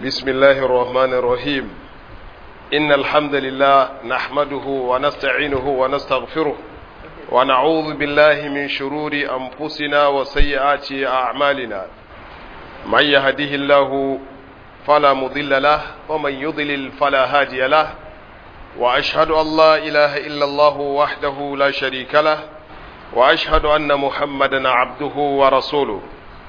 بسم الله الرحمن الرحيم إن الحمد لله نحمده ونستعينه ونستغفره ونعوذ بالله من شرور أنفسنا وسيئات أعمالنا من يهده الله فلا مضل له ومن يضلل فلا هادي له وأشهد أن لا إله إلا الله وحده لا شريك له وأشهد أن محمدا عبده ورسوله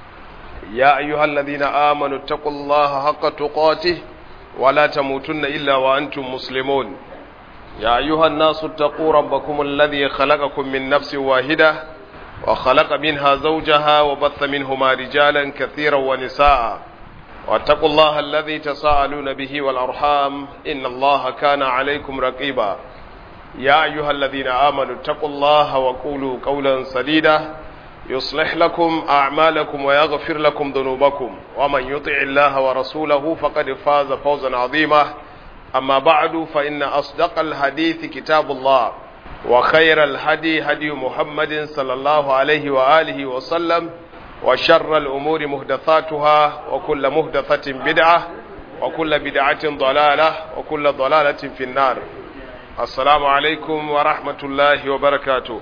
يا أيها الذين آمنوا اتقوا الله حق تقاته ولا تموتن إلا وأنتم مسلمون يا أيها الناس اتقوا ربكم الذي خلقكم من نفس واحدة وخلق منها زوجها وبث منهما رجالا كثيرا ونساء واتقوا الله الذي تساءلون به والأرحام إن الله كان عليكم رقيبا يا أيها الذين آمنوا اتقوا الله وقولوا قولا سديدا يصلح لكم أعمالكم ويغفر لكم ذنوبكم ومن يطع الله ورسوله فقد فاز فوزا عظيما أما بعد فإن أصدق الحديث كتاب الله وخير الهدي هدي محمد صلى الله عليه وآله وسلم وشر الأمور مهدثاتها وكل مهدثة بدعة وكل بدعة ضلالة وكل ضلالة في النار السلام عليكم ورحمة الله وبركاته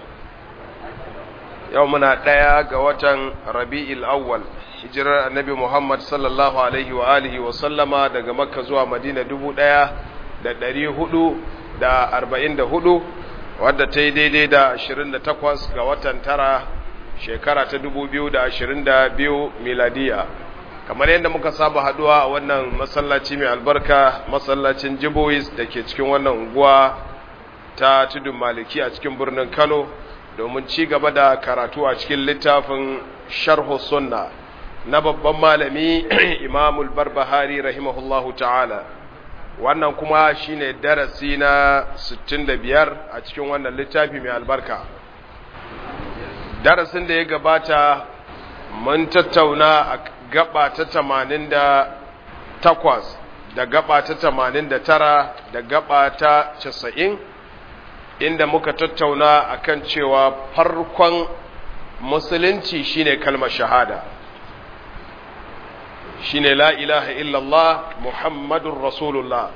yau muna ɗaya ga watan rabi'il awwal hijirar annabi muhammad sallallahu alaihi wa alihi wa sallama daga makka zuwa madina dubu ɗaya da ɗari hudu da arba'in da hudu wadda ta yi daidai da ashirin da takwas ga watan tara shekara ta dubu biyu da ashirin da biyu miladiya kamar yadda muka saba haduwa a wannan masallaci mai albarka masallacin jibois da ke cikin wannan unguwa ta tudun maliki a cikin birnin kano domin ci gaba da karatu a cikin littafin sharhu sunna na babban malami imamul barbahari rahimahullahu ta'ala wannan kuma shine darasi na 65 a cikin wannan littafi mai albarka darasin da ya gabata mun tattauna a gaba ta 88 da gaba ta 89 da gaba ta 90 inda muka tattauna akan cewa farkon musulunci shine kalmar shahada shine la ilaha illallah muhammadun rasulullah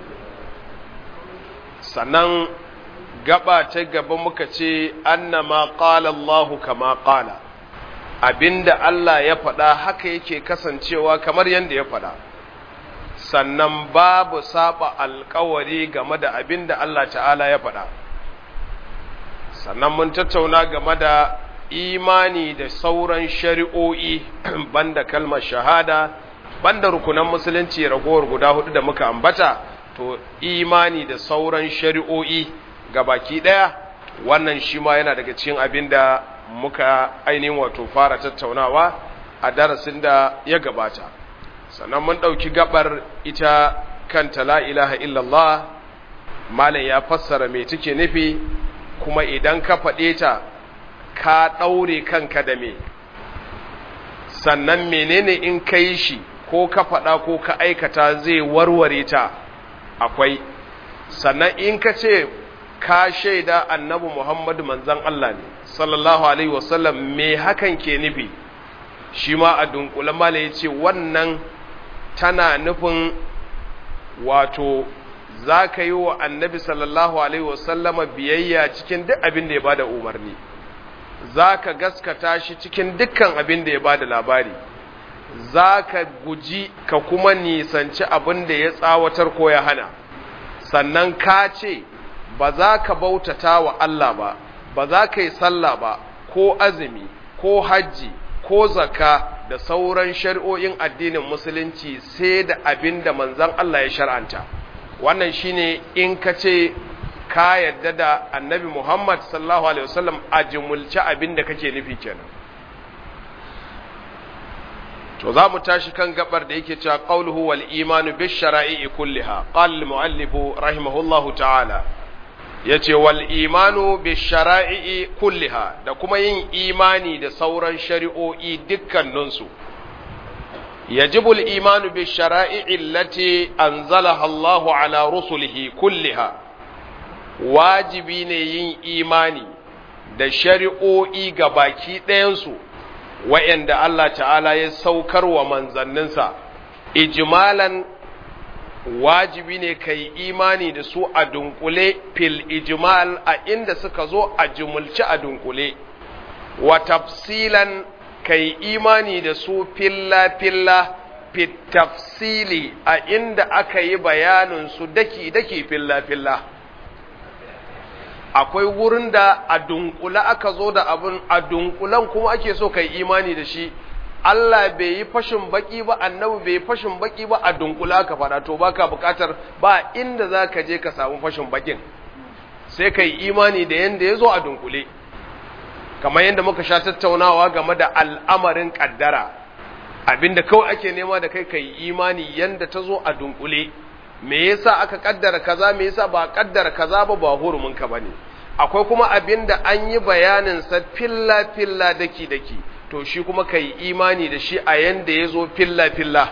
sannan gaba ta gaba muka ce annama qala Allahu kama qala abinda Allah ya faɗa haka yake kasancewa kamar yadda ya faɗa sannan babu saba alkawari game da abinda Allah ta'ala ya faɗa sannan mun tattauna game da imani da sauran shari'o'i banda kalmar shahada banda rukunan musulunci ragowar guda hudu da muka ambata to imani da sauran shari'o'i ga baki daya wannan shi ma yana daga cikin abin da muka ainihin wato fara tattaunawa a darasin da ya gabata sannan mun ɗauki gabar ita kanta la ilaha illallah malam ya fassara me take nufi kuma idan ka faɗe ta ka ɗaure kanka da me sannan menene in ka yi shi ko ka faɗa ko ka aikata zai warware ta akwai sannan in ka ce ka shaida annabi muhammadu manzan Allah ne sallallahu alaihi wasallam me hakan ke nufi shi ma a dunkule mala ya ce wannan tana nufin wato za ka yi wa annabi sallallahu alaihi wasallama biyayya cikin duk abin da ya bada umarni za ka gaskata shi cikin dukkan abin da ya bada labari za ka guji ka kuma nisanci abin da ya tsawatar ko ya hana sannan ka ce ba za ka bautata wa Allah ba ba za ka yi sallah ba ko azumi ko hajji ko zaka da sauran shari'o'in addinin musulunci sai da abin da manzon Allah ya shar'anta wannan shine in ka ce ka yadda da annabi Muhammad sallallahu alaihi wasallam a jumulci abin da kake nufi kenan to za mu tashi kan gabar da yake cewa qauluhu wal imanu bi shara'i kulliha qala al muallif rahimahullahu ta'ala yace wal imanu bi shara'i kulliha da kuma yin imani da sauran shari'o'i dukkaninsu يجب الإيمان بالشرائع التي أنزلها الله على رسله كلها واجبين yin imani da shari'o'i ga baki ɗayansu wa'yanda Allah ta'ala ya saukar wa manzanninsa ijmalan wajibi ne ka yi imani da su a dunkule fil ijmal a inda suka zo a jumulci a dunkule wa tafsilan ka yi imani da su filla-filla fit tafsili a inda aka yi bayanin su daki-daki filla-filla akwai wurin da a dunkula aka zo da abin a dunkulan kuma ake so ka yi imani da shi Allah bai yi fashin baki ba annabi bai yi fashin baki ba a dunkula ka fada to baka bukatar ba inda za ka je ka samu fashin bakin sai ka yi imani da yanda ya zo a dunkule kamar yadda muka sha tattaunawa game da al'amarin kaddara abinda kawai ake nema da kai ka yi imani yanda ta zo a dunkule me yasa aka kaddara kaza me yasa ba kaddara kaza ba ba hurumin ka bane akwai kuma abinda an yi bayanin sa filla filla daki daki to shi kuma ka yi imani da shi a yanda ya zo filla-filla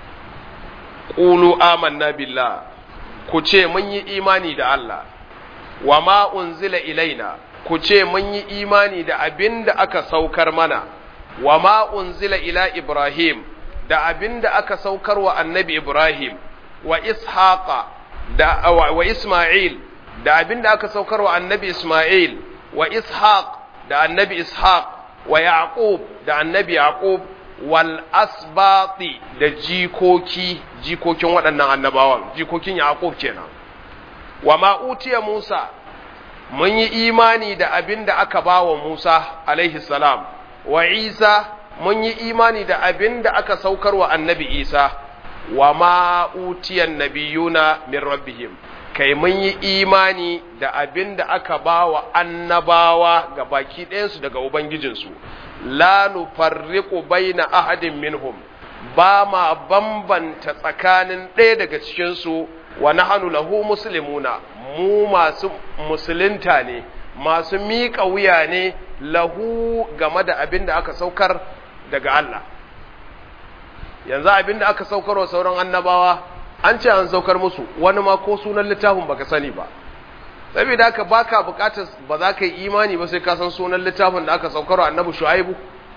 ƙulu amanna billah ku ce mun yi imani da Allah wa ma unzila ilaina ku ce mun yi imani da abin da aka saukar mana wa ma unzila ila Ibrahim da abin da aka saukar wa annabi Ibrahim wa ishaqa da wa Isma'il da abin da aka saukar wa annabi Isma'il wa ishaq da annabi ishaq wa yaqub da annabi yaqub wal asbati da jikoki jikokin waɗannan annabawan jikokin yaqub kenan wa ma utiya musa mun yi imani da abin da aka bawa musa alaihi salam wa isa mun yi imani da abin da aka saukar wa annabi isa wa ma utiyan nabiyuna min rabbihim kai mun yi imani da abin da aka ba wa annabawa ga baki ɗayansu daga Ubangijinsu, la nufarriqu baina ahadin minhum ba ma bambanta tsakanin ɗaya daga cikinsu wa nahanu lahu muslimuna mu masu musulunta ne masu miƙa wuya ne lahu game da abin da aka saukar daga Allah yanzu abin da aka saukar wa sauran annabawa an ce an saukar musu wani ma ko sunan littafin baka sani ba saboda haka baka bukatar ba za ka yi imani ba sai ka san sunan littafin da aka saukar wa annabi shu'aibu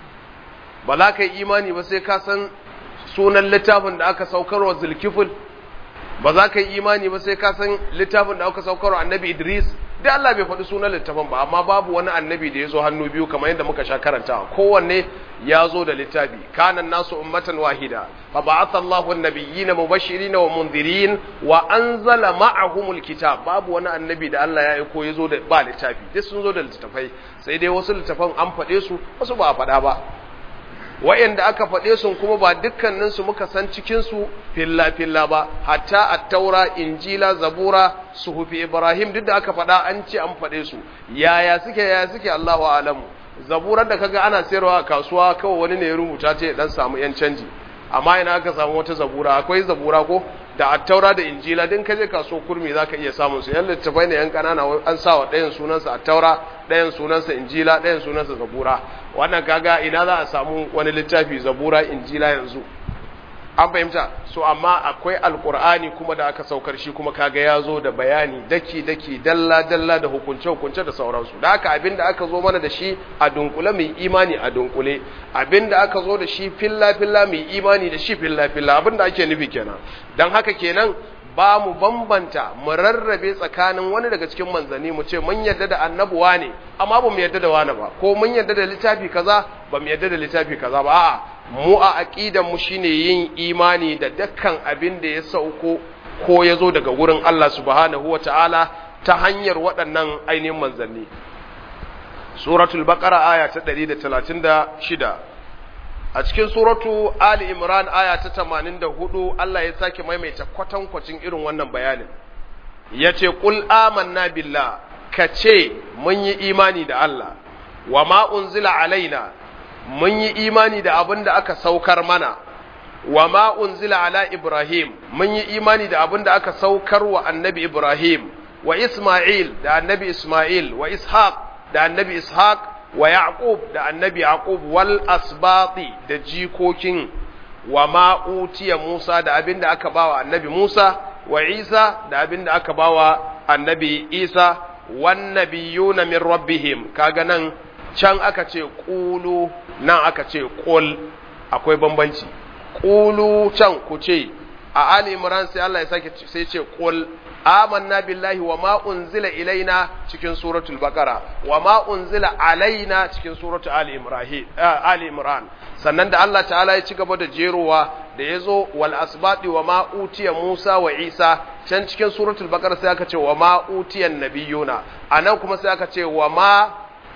ba za ka yi imani ba sai ka san sunan littafin da aka saukar wa zulkifil ba za ka yi imani ba sai ka san littafin da aka saukar wa annabi idris da Allah bai faɗi sunan littafin ba amma babu wani annabi da ya zo hannu biyu kamar yadda muka sha karantawa kowanne ya zo da littafi kana nasu ummatan wahida fa ba'atha Allahu an-nabiyyina mubashirin wa munzirin wa anzala ma'ahumul kitab babu wani annabi da Allah ya aiko ya zo da ba littafi duk sun zo da littafai sai dai wasu littafan an faɗe su wasu ba a faɗa ba wa'anda aka faɗe su kuma ba dukkanin su muka san cikin su filla filla ba hatta at-taura injila zabura suhufi ibrahim duk da aka faɗa an ce an faɗe su yaya suke yaya suke Allahu a'lamu zaburar da kaga ana sayarwa a kasuwa kawai wani ne ya rubuta ce dan samu yan canji amma ina aka samu wata zabura akwai zabura ko da attaura da injila din kaje kaso kurmi zaka iya samun su yan littafai ne yan kanana an sa wa ɗayan sunansa attaura ɗayan sunansa injila ɗayan sunansa zabura wannan kaga ina za a samu wani littafi zabura injila yanzu an fahimta so amma akwai alkur'ani kuma da aka saukar shi kuma kaga ya zo da bayani daki daki dalla dalla da hukunce hukunce da sauransu da haka abinda aka zo mana da shi a dunkule mai imani a dunkule abinda aka zo da shi filla filla mai imani da shi filla filla abinda ake nufi kenan dan haka kenan ba mu bambanta mu rarrabe tsakanin wani daga cikin manzanni mu ce mun yarda da annabuwa ne amma ba mu yarda da wani ba ko mun yarda da littafi kaza ba mu yarda da littafi kaza ba a'a mu a aqidan mu shine yin imani da dukkan abin da ya sauko ko ya zo daga wurin Allah subhanahu wataala ta hanyar waɗannan ainihin manzanni suratul baqara aya ta 136 a cikin suratu Ali Imran aya ta 84 Allah ya sake maimaita kwatankwacin irin wannan bayanin yace qul amanna billah kace mun yi imani da Allah wa ma unzila alaina mun yi imani da abin da aka saukar mana wa ma unzila ala Ibrahim mun yi imani da abin da aka saukar wa annabi Ibrahim wa Isma'il da annabi Isma'il wa Ishaq da annabi Ishaq wa Yaqub da annabi Yaqub wal asbati da jikokin wa ma utiya Musa da abin da aka bawa annabi Musa wa Isa da abin da aka bawa annabi Isa wan nabiyuna min rabbihim kaga nan can aka ce qulu nan aka ce qul akwai bambanci qulu can ku ce a Ali Imran sai Allah ya sake sai ce qul amanna billahi wa ma unzila ilaina cikin suratul baqara wa ma unzila alaina cikin suratul ali imran ali imran sannan da Allah ta'ala ya ci gaba da jerowa da yazo wal asbati wa ma utiya Musa wa Isa can cikin suratul baqara sai aka ce wa ma utiyan nabiyuna anan kuma sai aka ce wa ma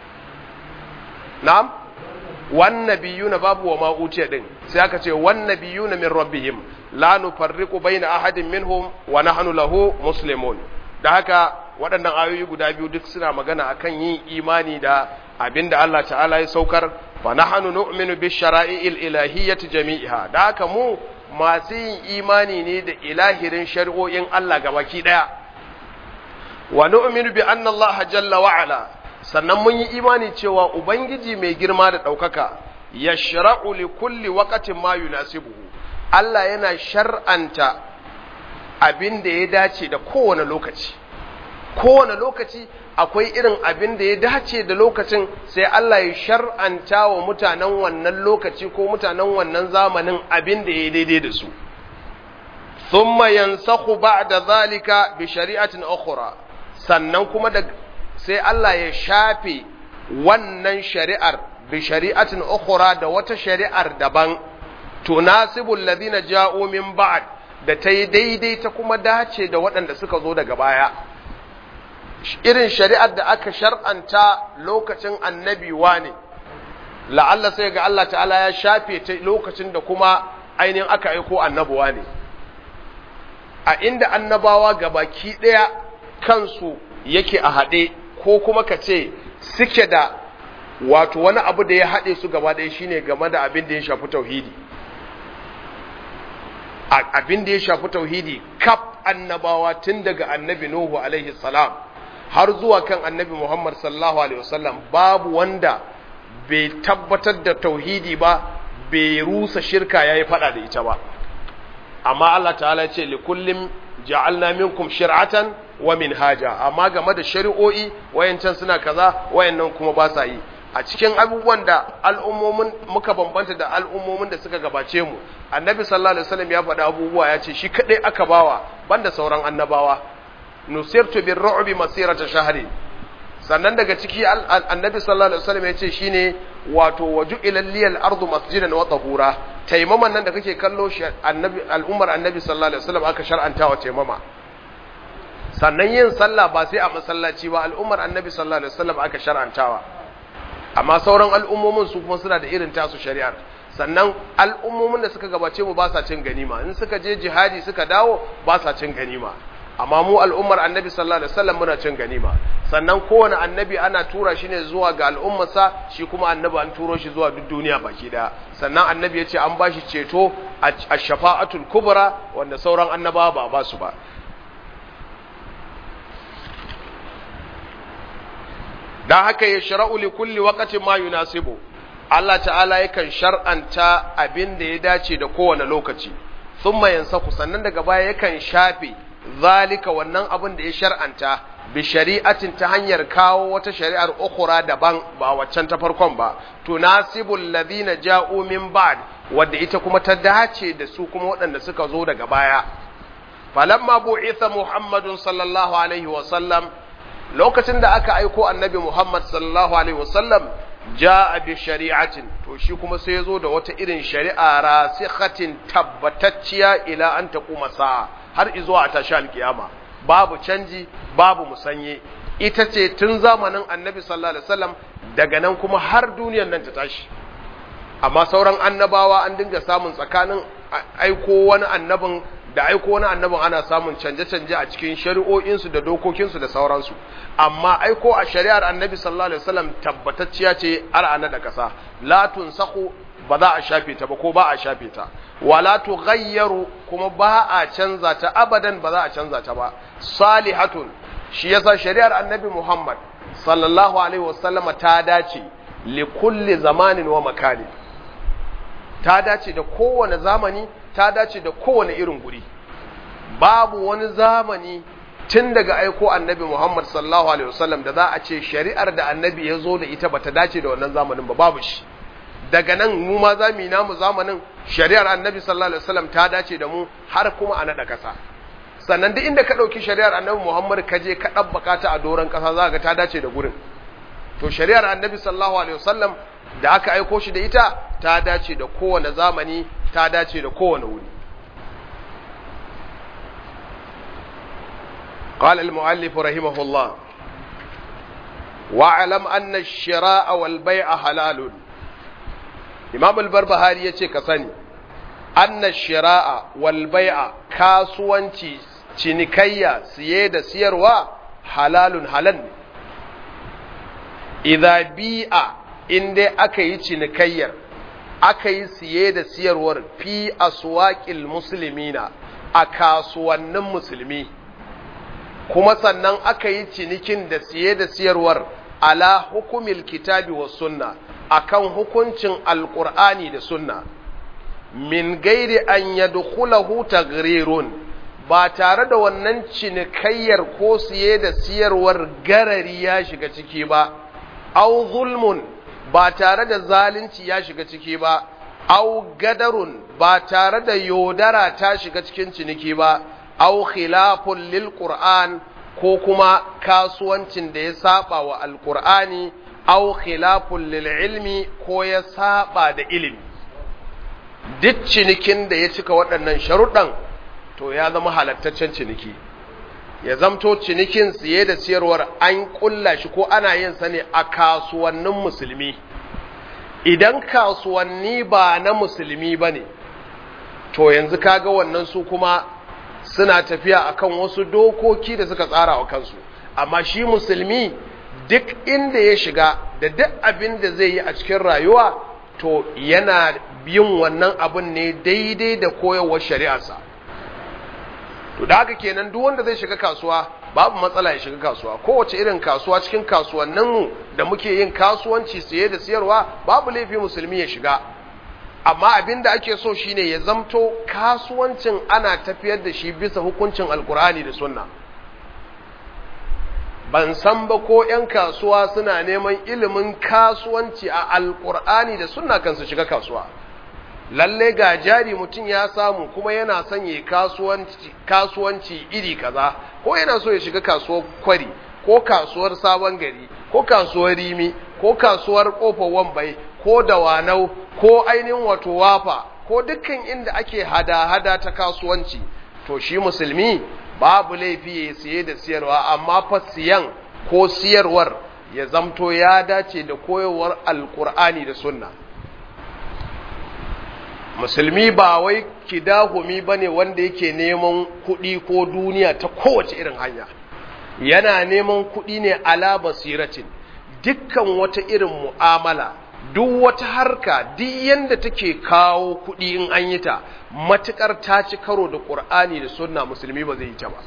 na'am wan nabiyuna babu wa ma utiya din sai aka ce wan nabiyuna min rabbihim la nufarriqu baina ahadin minhum wa nahnu lahu muslimun da haka waɗannan ayoyi guda biyu duk suna magana akan yin imani da abinda Allah ta'ala ya saukar fa nahnu nu'minu bi shara'il ilahiyyati jami'iha da haka mu masu yin imani ne da ilahirin shari'o'in Allah gabaki daya wa nu'minu bi anna Allah jalla wa ala sannan mun yi imani cewa ubangiji mai girma da ɗaukaka yashra'u li kulli waqtin ma yunasibuhu Allah yana shar'anta abin da ya dace da kowane lokaci kowane lokaci akwai irin abin da ya dace da lokacin sai Allah ya shar'anta wa mutanen wannan lokaci ko mutanen wannan zamanin abin da ya daidai da su thumma yansakhu ba'da zalika bi shari'atin ukhra sannan kuma da sai Allah ya shafe wannan shari'ar bi shari'atin ukhra da wata shari'ar daban tunasibul ladina ja'u min ba'd da ta yi daidai ta kuma dace da waɗanda suka zo daga baya irin shari'ar da aka shar'anta lokacin annabi ne la'alla sai ga Allah ta'ala ya shafe ta lokacin da kuma ainihin aka aiko annabuwa ne a inda annabawa gabaki ɗaya kansu yake a haɗe ko kuma ka ce suke da wato wani abu da ya haɗe su gaba ɗaya shine game da abin da ya shafi tauhidi abin da ya shafi tauhidi kaf annabawa tun daga annabi Nuhu alaihi salam har zuwa kan annabi Muhammad sallallahu alaihi wasallam babu wanda bai tabbatar da tauhidi ba bai rusa shirka yayi fada da ita ba amma Allah ta'ala ya ce li kullin ja'alna minkum shir'atan wa minhaja amma game da shari'o'i wayancan suna kaza wayannan kuma ba sa yi a cikin abubuwan da al'ummomin muka bambanta da al'ummomin da suka gabace mu annabi sallallahu alaihi wasallam ya faɗa abubuwa ya ce shi kadai aka bawa banda sauran annabawa nusirtu bir ru'bi masirata shahri sannan daga ciki annabi sallallahu alaihi wasallam ya ce shine wato waju ila liyal ardu masjidan wa tahura taimaman nan da kake kallo shi annabi al'ummar annabi sallallahu alaihi wasallam aka shar'anta wa taimama sannan yin sallah ba sai a masallaci ba al'ummar annabi sallallahu alaihi wasallam aka shar'antawa amma sauran al'ummomin su kuma suna da irin tasu shari'ar sannan al'ummomin da suka gabace mu ba sa cin ganima in suka je jihadi suka dawo ba sa cin ganima amma mu al'ummar annabi sallallahu alaihi wasallam muna cin ganima sannan kowane annabi ana tura shi ne zuwa ga al'ummarsa shi kuma annabi an turo shi zuwa duk duniya baki daya sannan annabi ya ce an bashi ceto a shafa'atul kubra wanda sauran annabawa ba ba su ba dan haka ya shara'u li kulli waqtin ma yunasibu Allah ta'ala yakan shar'anta abin da ya dace da kowane lokaci thumma yansaku sannan daga baya yakan shafe zalika wannan abin da ya shar'anta bi shari'atin ta hanyar kawo wata shari'ar ukhra daban ba waccan ta farkon ba tunasibul ladina ja'u min ba'd wadda ita kuma ta dace da su kuma waɗanda suka zo daga baya falamma bu'itha muhammadun sallallahu alaihi wa sallam lokacin da aka aiko annabi muhammad sallallahu alaihi wa sallam ja'a bi shari'atin to shi kuma sai ya zo da wata irin shari'a rasikhatin tabbatacciya ila an taquma sa'a har izuwa a tashi alkiyama babu canji babu musanye ita ce tun zamanin annabi sallallahu alaihi wasallam daga nan kuma har duniyar nan ta tashi amma sauran annabawa an dinga samun tsakanin aiko wani annabin da aiko wani annabin ana samun canje-canje a cikin shari'o'insu da dokokinsu da sauransu amma aiko a shari'ar annabi sallallahu alaihi wasallam tabbatacciya ce ar'ana da kasa la tunsahu ba za a shafe ta ba ko ba a shafe ta wala tughayyaru kuma ba a canza ta abadan ba za a canza ta ba salihatun shi yasa shari'ar annabi Muhammad sallallahu alaihi wasallama ta dace li kulli zamanin wa makani ta dace da kowane zamani ta dace da kowane irin guri babu wani zamani tun daga aiko annabi Muhammad sallallahu alaihi wasallam da za a ce shari'ar da annabi ya zo da ita bata dace da wannan zamanin ba babu shi daga nan mu ma za mu yi namu zamanin shari'ar annabi sallallahu alaihi wasallam ta dace da mu har kuma a naɗa ƙasa sannan duk inda ka ɗauki shari'ar annabi muhammad ka je ka ɗabbaka ta a doron ƙasa za ga ta dace da gurin to shari'ar annabi sallallahu alaihi wasallam da aka aiko shi da ita ta dace da kowane zamani ta dace da kowane wuri قال المؤلف رحمه الله واعلم أن الشراء والبيع حلال إمام البربهاري يتي كساني أن الشراء والبيع كاسوانتي cinikayya siye da siyarwa halalun halal ne idza bi'a in dai aka yi cinikayyar aka yi siye da siyarwar fi aswaqil muslimina a kasuwannin musulmi kuma sannan aka yi cinikin da siye da siyarwar ala hukumil kitabi wa sunna akan hukuncin alqur'ani da sunna min gairi an yadkhulahu tagrirun ba tare da wannan cinikayyar ko siye da siyarwar garari ya shiga ciki ba au zulmun ba tare da zalunci ya shiga ciki ba au gadarun ba tare da yodara ta shiga cikin ciniki ba au khilafun lil qur'an ko kuma kasuwancin da ya saba wa alqur'ani au khilafun lil ilmi ko ya saba da ilimi duk cinikin da ya cika waɗannan sharuɗan to ya zama halattaccen ciniki ya zamto cinikin siye da siyarwar an ƙulla shi ko ana yin sa ne a kasuwannin musulmi idan kasuwanni ba na musulmi ba ne to yanzu kaga wannan su kuma suna tafiya akan wasu dokoki da suka tsara wa kansu amma shi musulmi duk inda ya shiga da duk abin da zai yi a cikin rayuwa to yana yin wannan abin ne daidai da koyarwar shari'arsa to da haka kenan duk wanda zai shiga kasuwa babu matsala ya shiga kasuwa kowace irin kasuwa cikin kasuwanninmu da muke yin kasuwanci siye da siyarwa babu laifi musulmi ya shiga amma abin da ake so shine ya zamto kasuwancin ana tafiyar da shi bisa hukuncin alkur'ani da sunna ban san ba ko 'yan kasuwa suna neman ilimin kasuwanci a alkur'ani da sunna kan su shiga kasuwa lalle ga jari mutum ya samu kuma yana son ya kasuwanci, kasuwanci iri kaza ko yana so ya shiga kasuwar kwari ko kasuwar sabon gari ko kasuwar rimi ko kasuwar kofar wambai ko dawanau ko ainihin wato wafa ko dukkan inda ake hada-hada ta kasuwanci to shi musulmi babu laifi ya siye da siyarwa amma fa siyan ko siyarwar ya zamto ya dace da koyarwar alkur'ani da sunna musulmi ba wai kidahumi bane wanda yake neman kuɗi ko duniya ta kowace irin hanya yana neman kuɗi ne ala basiratin dukkan wata irin mu'amala duk wata harka duk yanda take kawo kuɗi in an yi ta matukar ta ci karo da ƙur'ani da sunna musulmi ba zai yi ta ba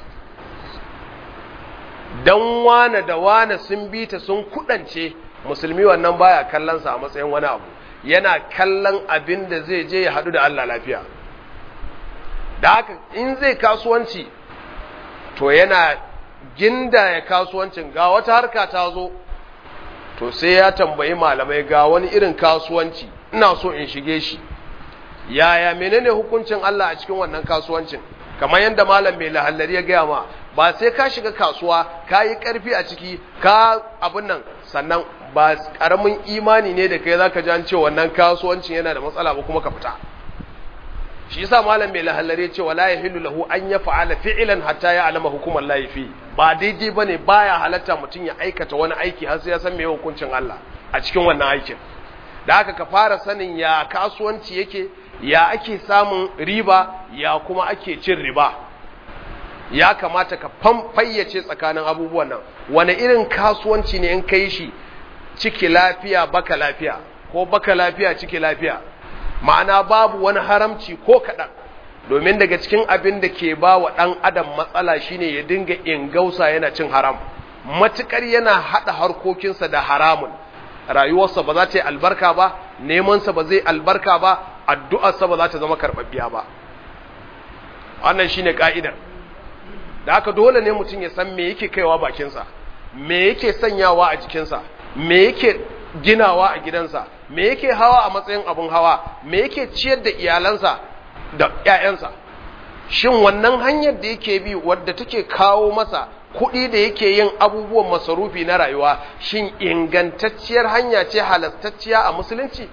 dan wane da wane sun bi ta sun kudance musulmi wannan baya kallon sa a matsayin wani abu yana kallon abin da zai je ya haɗu da Allah lafiya da haka in zai kasuwanci to yana ginda ya kasuwancin ga wata harka ta zo to sai ya tambayi malamai ga wani irin kasuwanci ina so in shige shi yaya menene hukuncin Allah a cikin wannan kasuwancin kamar yadda malam mai lahallari ya gaya ma ba sai ka shiga kasuwa ka yi ƙarfi a ciki ka abin nan sannan ba ƙaramin imani ne da kai za ka ji an ce wannan kasuwancin yana da matsala ba kuma ka fita shi yasa malam mai lahallari ya ce wala yahillu lahu an ya fa'ala fi'lan hatta ya alama hukumar lahi fi ba daidai bane baya halatta mutum ya aikata wani aiki har sai ya san me hukuncin Allah a cikin wannan aikin da haka ka fara sanin ya kasuwanci yake ya ake samun riba ya kuma ake cin riba ya kamata ka fayyace tsakanin abubuwan nan wani irin kasuwanci ne in kai shi ciki lafiya baka lafiya ko baka lafiya ciki lafiya ma'ana babu wani haramci ko kaɗan domin daga cikin abin da ke ba wa ɗan adam matsala shine ya dinga ingausa yana cin haram matuƙar yana haɗa harkokinsa da haramun rayuwarsa ba za ta yi albarka ba nemansa ba zai albarka ba addu'arsa ba za ta zama karɓaɓɓiya ba wannan shine ka'idar da haka dole ne mutum ya san me yake kaiwa bakinsa me yake sanyawa a jikinsa me yake ginawa a gidansa me yake hawa a matsayin abun hawa me yake ciyar da iyalansa da ƴaƴansa shin wannan hanyar da yake bi wadda take kawo masa kuɗi da yake yin abubuwan masarufi na rayuwa shin ingantacciyar hanya ce halastacciya a musulunci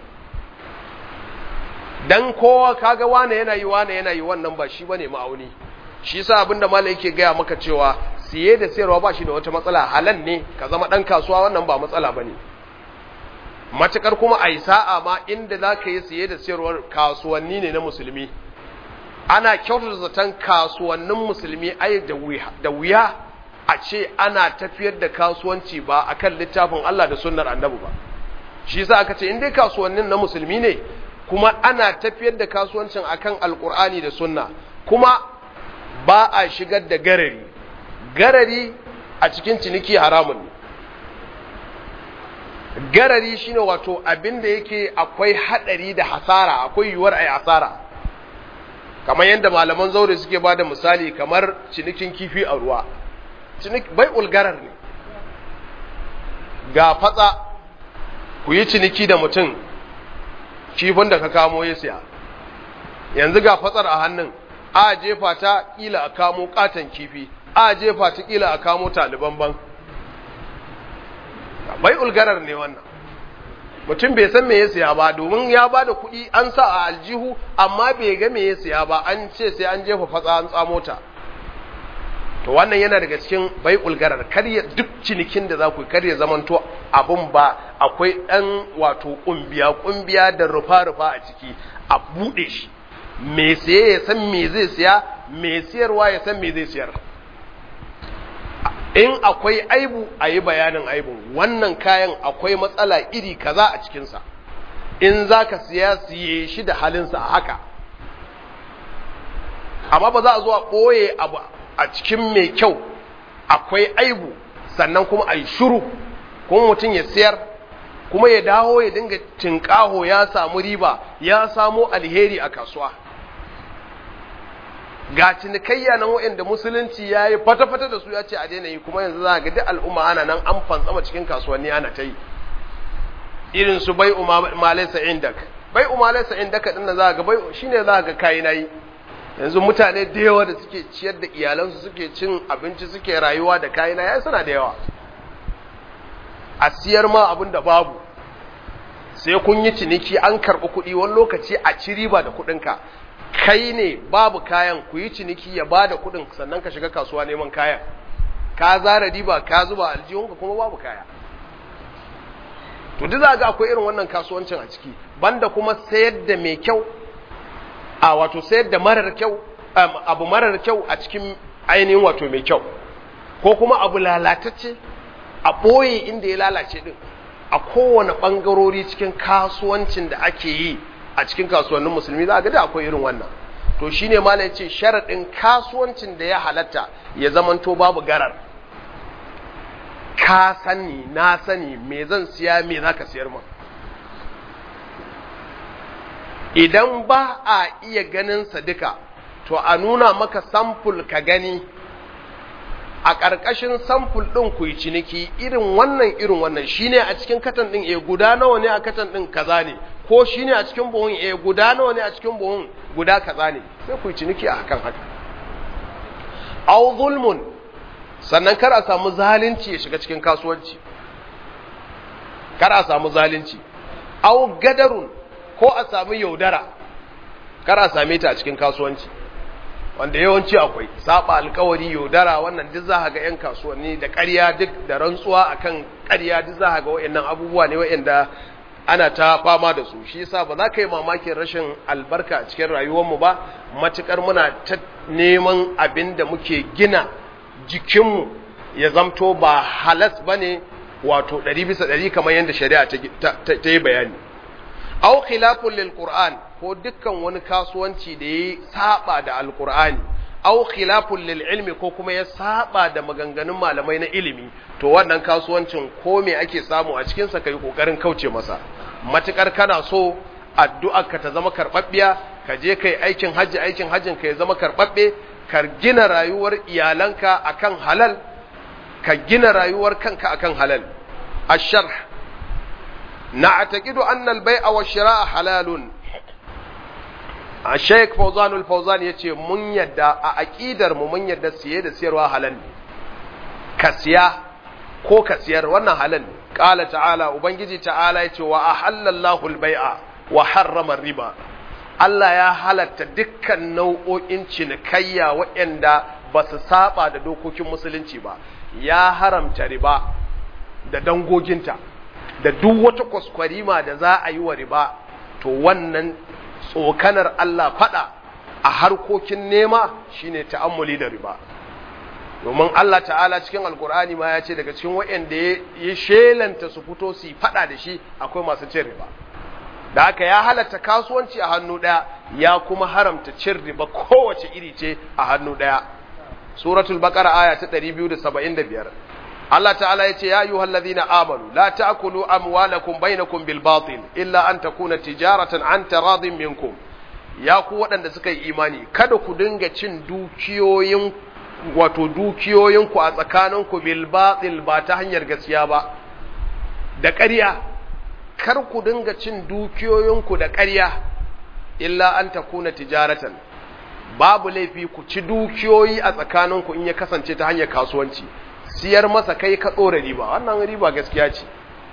dan kowa kaga wane yana yi wane yana yi wannan ba shi bane ma'auni shi yasa abinda malai yake gaya maka cewa siye da sayarwa ba shi da wata matsala halan ne ka zama dan kasuwa wannan ba matsala bane matukar kuma a yi sa'a ma inda za ka yi siye da sayarwar kasuwanni ne na musulmi ana kyautata zaton kasuwannin musulmi ai da wuya a ce ana tafiyar da kasuwanci ba akan littafin Allah da sunnar annabi ba shi yasa aka ce in dai kasuwannin na musulmi ne kuma ana tafiyar da kasuwancin akan alkur'ani da sunna kuma ba a shigar da garari garari a cikin ciniki haramun ne garari shine wato abin da yake akwai hadari da hasara akwai yiwuwar ai hasara kamar yadda malaman zaure suke bada misali kamar cinikin kifi a ruwa cinik bai ulgarar ne ga fatsa ku yi ciniki da mutum kifin da ka kamo ya siya yanzu ga fatsar a hannun a jefa ta kila a kamo katon kifi a jefa ta kila a kamo taliban ban bai ulgarar ne wannan mutum bai san me ya siya ba domin ya ba da kuɗi an sa a aljihu amma bai ga me ya siya ba an ce sai an jefa fatsa an tsamo ta to wannan yana daga cikin bai ulgarar karya duk cinikin da za ku karya zamanto abun ba akwai ɗan wato ƙumbiya ƙumbiya da rufa-rufa a ciki a buɗe shi me siye ya san me zai siya me siyarwa ya san me zai siyar in akwai aibu a yi bayanin aibun wannan kayan akwai matsala iri kaza a cikinsa in za ka siya siye shi da halinsa a haka amma ba za a zo a ɓoye abu a cikin mai kyau akwai aibu sannan kuma a yi shuru kuma mutum ya siyar kuma ya dawo ya dinga tinkaho ya samu riba ya samu alheri a kasuwa ga cinikayya nan waɗanda musulunci ya yi fata-fata da su ya ce a daina yi kuma yanzu za ga duk al'umma ana nan an fantsama cikin kasuwanni ana ta yi irin su bai umalaisa indak bai umalaisa indak din nan za ga bai shine za ga kai nayi yanzu mutane da yawa da suke ciyar da iyalansu suke cin abinci suke rayuwa da kayi na yayi suna da yawa a siyar ma abin da babu sai kun yi ciniki an karɓi kuɗi wani lokaci a ci riba da kuɗinka kai ne babu kayan ku yi ciniki ya ba da kuɗin sannan ka shiga kasuwa neman kayan ka zara riba ka zuba aljihunka kuma babu kaya to duk za ga akwai irin wannan kasuwancin a ciki banda kuma sayar da mai kyau a wato sayar da marar kyau abu marar kyau a cikin ainihin wato mai kyau ko kuma abu lalatacce a ɓoye inda ya lalace din a kowane ɓangarori cikin kasuwancin da ake yi a cikin kasuwannin musulmi za a ga da akwai irin wannan to shine ma ya ce sharaɗin kasuwancin da ya halatta ya zamanto babu garar ka sani na sani me zan siya me za ka siyar min idan ba a iya ganinsa duka to a nuna maka samful ka gani a ƙarƙashin samful ɗin ku yi ciniki irin wannan irin wannan shine a cikin katan ɗin e guda nawa ne a katan ɗin kaza ne ko shine a cikin buhun e guda nawa ne a cikin buhun guda kaza ne sai ku yi ciniki a hakan haka aw zulmun sannan kar a samu zalunci ya shiga cikin kasuwanci kar a samu zalunci aw gadarun ko a samu yaudara kar a same ta a cikin kasuwanci wanda yawanci akwai saba alkawari yaudara wannan duk za ga 'yan kasuwanni da ƙarya duk da rantsuwa akan ƙarya duk za ga waɗannan abubuwa ne waɗanda ana ta fama da su shi yasa ba za ka yi mamakin rashin albarka a cikin rayuwarmu ba matukar muna ta neman abin da muke gina jikinmu ya zamto ba halas bane wato ɗari bisa ɗari kamar yadda shari'a ta yi bayani aw khilafun lil qur'an ko dukkan wani kasuwanci da ya saba da alqur'ani aw khilafun lil ilmi ko kuma ya saba da maganganun malamai na ilimi to wannan kasuwancin ko me ake samu a cikin sa kai kokarin kauce masa matukar kana so addu'ar ka ta zama karbabbiya ka je kai aikin haji aikin hajjin ka ya zama karbabbe ka gina rayuwar iyalanka akan halal ka gina rayuwar kanka akan halal asharh na'taqidu anna al-bay'a wa shira'a halalun a Sheikh Fawzan al-Fawzan yace mun yadda a aqidar mu mun yadda siye da siyarwa halal ne ka siya ko ka siyar wannan halal ne qala ta'ala ubangiji ta'ala yace wa ahallallahu al-bay'a wa harrama riba Allah ya halatta dukkan nau'o'in cinikayya waɗanda ba su saba da dokokin musulunci ba ya haramta riba da dangoginta da duk wata kwaskwarima da za a yi wa riba to wannan tsokanar Allah fada a harkokin nema shine ta'ammuli da riba domin Allah ta'ala cikin alkur'ani ma ya ce daga cikin waɗanda ya shelanta su fito su yi fada da shi akwai masu cin riba da haka ya halatta kasuwanci a hannu ɗaya ya kuma haramta cin riba kowace iri ce a hannu ɗaya suratul baqara aya ta 275 Allah ta'ala yace ya ayyuhal ladhina amanu la ta'kulu amwalakum bainakum bil batil illa an takuna tijaratan an taradin minkum ya ku waɗanda suka yi imani kada ku dinga cin dukiyoyin wato dukiyoyinku a tsakaninku bil batil ba ta hanyar gaskiya ba da ƙarya kar ku dinga cin dukiyoyinku da ƙarya illa an takuna tijaratan babu laifi ku ci dukiyoyi a tsakaninku in ya kasance ta hanyar kasuwanci siyar masa kai ka ɗora riba wannan riba gaskiya ce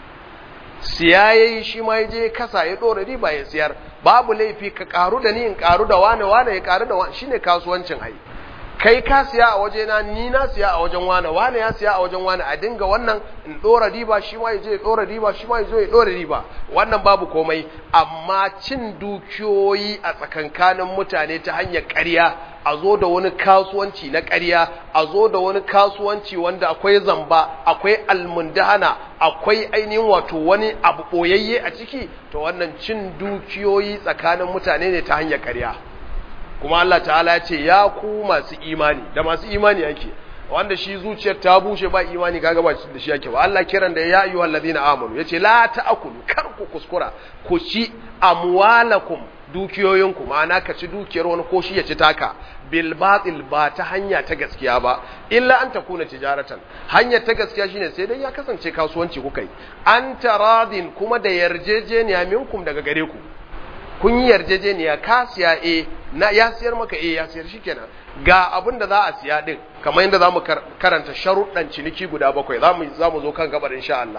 siya ya yi shi ma ya je kasa ya ɗora riba ya siyar babu laifi ka ƙaru da ni in ƙaru da wane wane ya ƙaru da wane shi ne kasuwancin ai kai ka siya a waje na ni na siya a wajen wane wane ya siya a wajen wane a dinga wannan in ɗora riba shi ma ya je ya ɗora riba shi ma ya zo ya ɗora riba wannan babu komai amma cin dukiyoyi a tsakankanin mutane ta hanyar ƙarya a zo da wani kasuwanci na ƙarya a zo da wani kasuwanci wanda akwai zamba akwai almundahana akwai ainihin wato wani abu ɓoyayye a ciki to wannan cin dukiyoyi tsakanin mutane ne ta hanyar ƙarya kuma Allah ta'ala ya ce ya ku masu imani da masu imani yake wanda shi zuciyar ta bushe ba imani kaga ba da shi yake ba Allah kiran da ya ayyuhal ladina amanu yace la ta'kulu kar ku kuskura ku ci amwalakum dukiyoyinku ma'ana ka ci dukiyar wani ko shi ya ci taka bil batil ba ta hanya ta gaskiya ba illa an takuna tijaratan hanyar ta gaskiya shine sai dai ya kasance kasuwanci kuka yi an taradin kuma da yarjejeniya minkum daga gare ku kun yi yarjejeniya ka siya e na ya siyar maka e ya siyar shikenan ga abin da za a siya din kamar yadda zamu karanta sharuɗan ciniki guda bakwai zamu zamu zo kan gabar insha Allah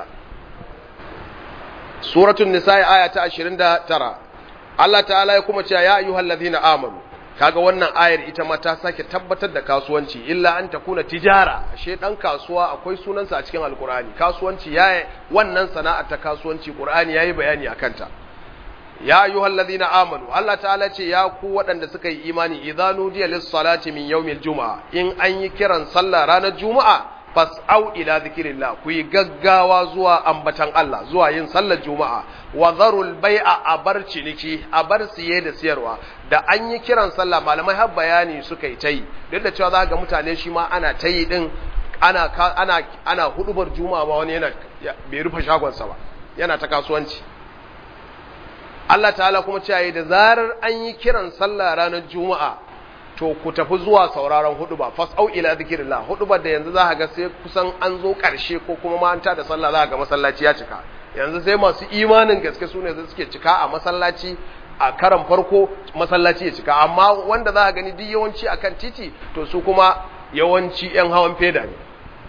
suratul nisa aya ta 29 Allah ta'ala ya kuma cewa ya ayyuhal ladhina amanu kaga wannan ayar ita ma ta sake tabbatar da kasuwanci illa an takuna tijara ashe dan kasuwa akwai sunansa a cikin alkur'ani kasuwanci yayi wannan sana'a ta kasuwanci qur'ani yayi bayani akan ta ya ayyuhal ladhina amanu Allah ta'ala ce ya ku waɗanda suka yi imani idza nudiya lis salati min yawmil juma'a in an yi kiran sallah ranar juma'a fas'au ila zikrillah ku yi gaggawa zuwa ambatan Allah zuwa yin sallar juma'a wa zarul bai'a a bar ciniki a bar siye da siyarwa da an yi kiran sallah malamai har bayani suka yi tayi duk da cewa za ga mutane shi ma ana tayi din ana ana ana hudubar juma'a ba wani yana bai rufe shagonsa ba yana ta kasuwanci Allah ta'ala kuma cewa da zarar an yi kiran sallah ranar juma'a to ku tafi zuwa sauraron huduba fas'au ila zikrillah hudubar da yanzu za ka ga sai kusan an zo karshe ko kuma ma an ta da sallah za ka ga masallaci ya cika yanzu sai masu imanin gaske su ne suke cika a masallaci a karan farko masallaci ya cika amma wanda za ka gani duk yawanci akan titi to su kuma yawanci yan hawan feda ne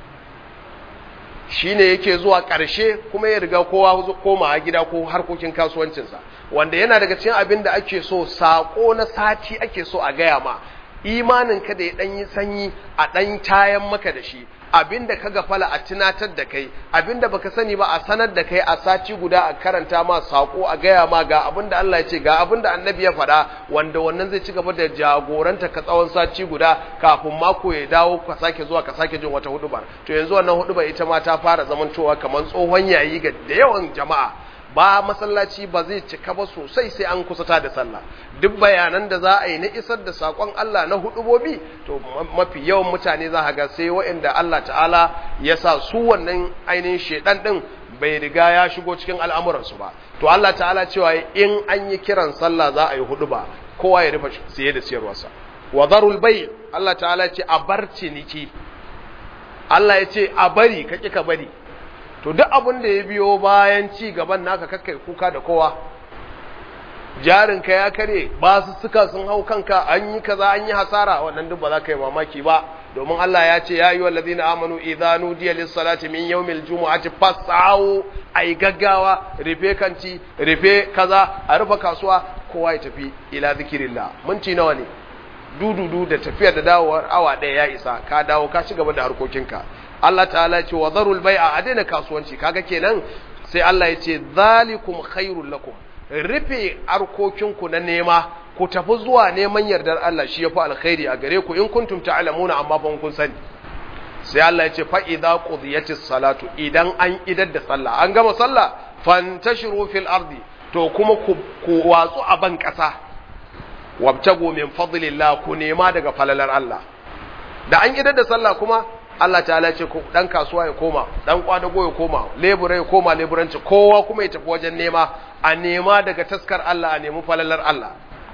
shine yake zuwa ƙarshe kuma ya riga kowa koma gida ko harkokin kasuwancinsa wanda yana daga cikin abin da ake so sako na sati ake so a gaya ma imanin ka da ya ɗan yi sanyi a ɗan tayan maka da shi abin da ka gafala a tunatar da kai abin da baka sani ba a sanar da kai a sati guda a karanta ma sako a gaya ma ga abin da Allah ya ce ga abin da annabi ya faɗa wanda wannan zai ci gaba da jagoranta ka tsawon sati guda kafin mako ya dawo ka sake zuwa ka sake jin wata hudubar to yanzu wannan hudubar ita ma ta fara zamantowa kamar tsohon yayi ga da yawan jama'a ba masallaci ba zai cika ba sosai sai an kusata da sallah duk bayanan da za a yi na isar da sakon Allah na hudubobi to mafi yawan mutane za ga sai waɗanda Allah ta'ala ya sa su wannan ainihin shedan din bai riga ya shigo cikin al'amuransu ba to Allah ta'ala cewa in an yi kiran sallah za a yi huduba kowa ya rufe siye da siyarwarsa wa darul bay Allah ta'ala ce a bar ciniki Allah ya ce a bari ka ka bari to duk abin da ya biyo bayan ci gaban naka kakkai kuka da kowa jarinka ya kare ba su suka sun hau kanka an yi kaza an yi hasara wannan duk ba za ka yi mamaki ba domin Allah ya ce ya yi wa ladina amanu idza nudiya lis salati min yawmil jumu'ati fas'au ai gaggawa rufe kanti rufe kaza a rufe kasuwa kowa ya tafi ila zikirillah minti nawa ne dududu da tafiyar da dawowar awa ɗaya ya isa ka dawo ka ci gaba da harkokinka Allah ta'ala ce wa zarul bai'a a daina kasuwanci kaga kenan sai Allah ya ce zalikum khairul lakum rufe harkokinku na nema ku tafi zuwa neman yardar Allah shi yafi alkhairi a gare ku in kuntum ta'lamuna amma fa kun sani sai Allah ya ce fa idza qudiyatis salatu idan an idar da sallah an gama sallah fantashiru fil ardi to kuma ku watsu a ban kasa wabtago min fadlillah ku nema daga falalar Allah da an idar da sallah kuma Allah ta'ala ce ku dan kasuwa ya koma dan kwadago ya koma lebura ya koma leburanci kowa kuma ya tafi wajen nema a nema daga taskar Allah a nemi falalar Allah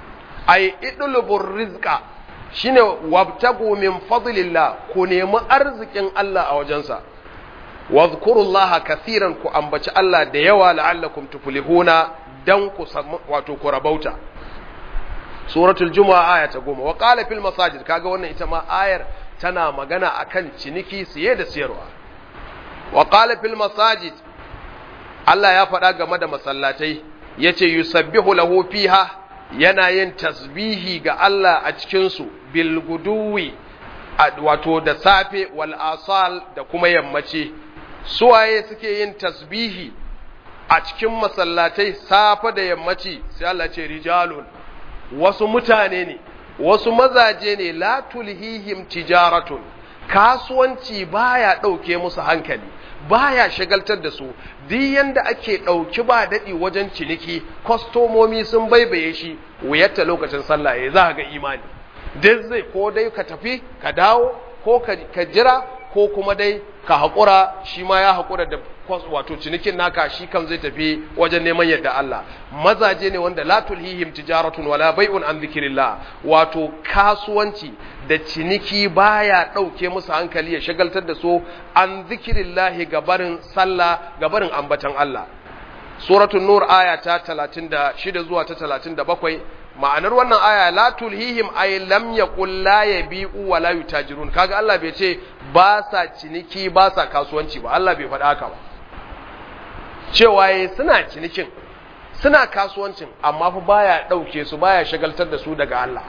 ay idlubur rizqa shine wabtagu min fadlillah ku nemi arzikin Allah a wajensa wadhkurullaha kathiran ku ambaci Allah da yawa la'allakum tuflihuna dan ku wato ku rabauta suratul jumu'a aya ta goma wa qala fil masajid kaga wannan ita ma ayar tana magana akan ciniki siye da siyarwa wa qala fil masajid Allah ya faɗa game da masallatai yace yusabbihu lahu fiha yana yin tasbihi ga Allah a cikin su bil guduwi wato da safe wal asal da kuma yammaci suwaye suke yin tasbihi a cikin masallatai safe da yammaci sai Allah ce rijalun wasu mutane ne wasu mazaje ne la tulhihim tijaratun kasuwanci baya ɗauke musu hankali baya shagaltar da su duk yanda ake ɗauki ba daɗi wajen ciniki kwastomomi sun baibaye shi wuyarta lokacin sallah ya za ga imani duk zai ko dai ka tafi ka dawo ko ka jira ko kuma dai ka haƙura shi ma ya haƙura da wato cinikin naka shi kan zai tafi wajen neman yadda Allah mazaje ne wanda la tulhihim tijaratun wala bai'un an zikrillah wato kasuwanci da ciniki baya dauke musu hankali ya shagaltar da su an zikrillah gabarin sallah gabarin ambatan Allah suratul nur aya ta 36 zuwa ta 37 ma'anar wannan aya la tulhihim ay lam yaqul la yabi'u wa la yutajirun kaga Allah bai ce ba sa ciniki ba sa kasuwanci ba Allah bai faɗa haka ba cewa yayi suna cinikin suna kasuwancin amma fa baya dauke su baya shagaltar da su daga Allah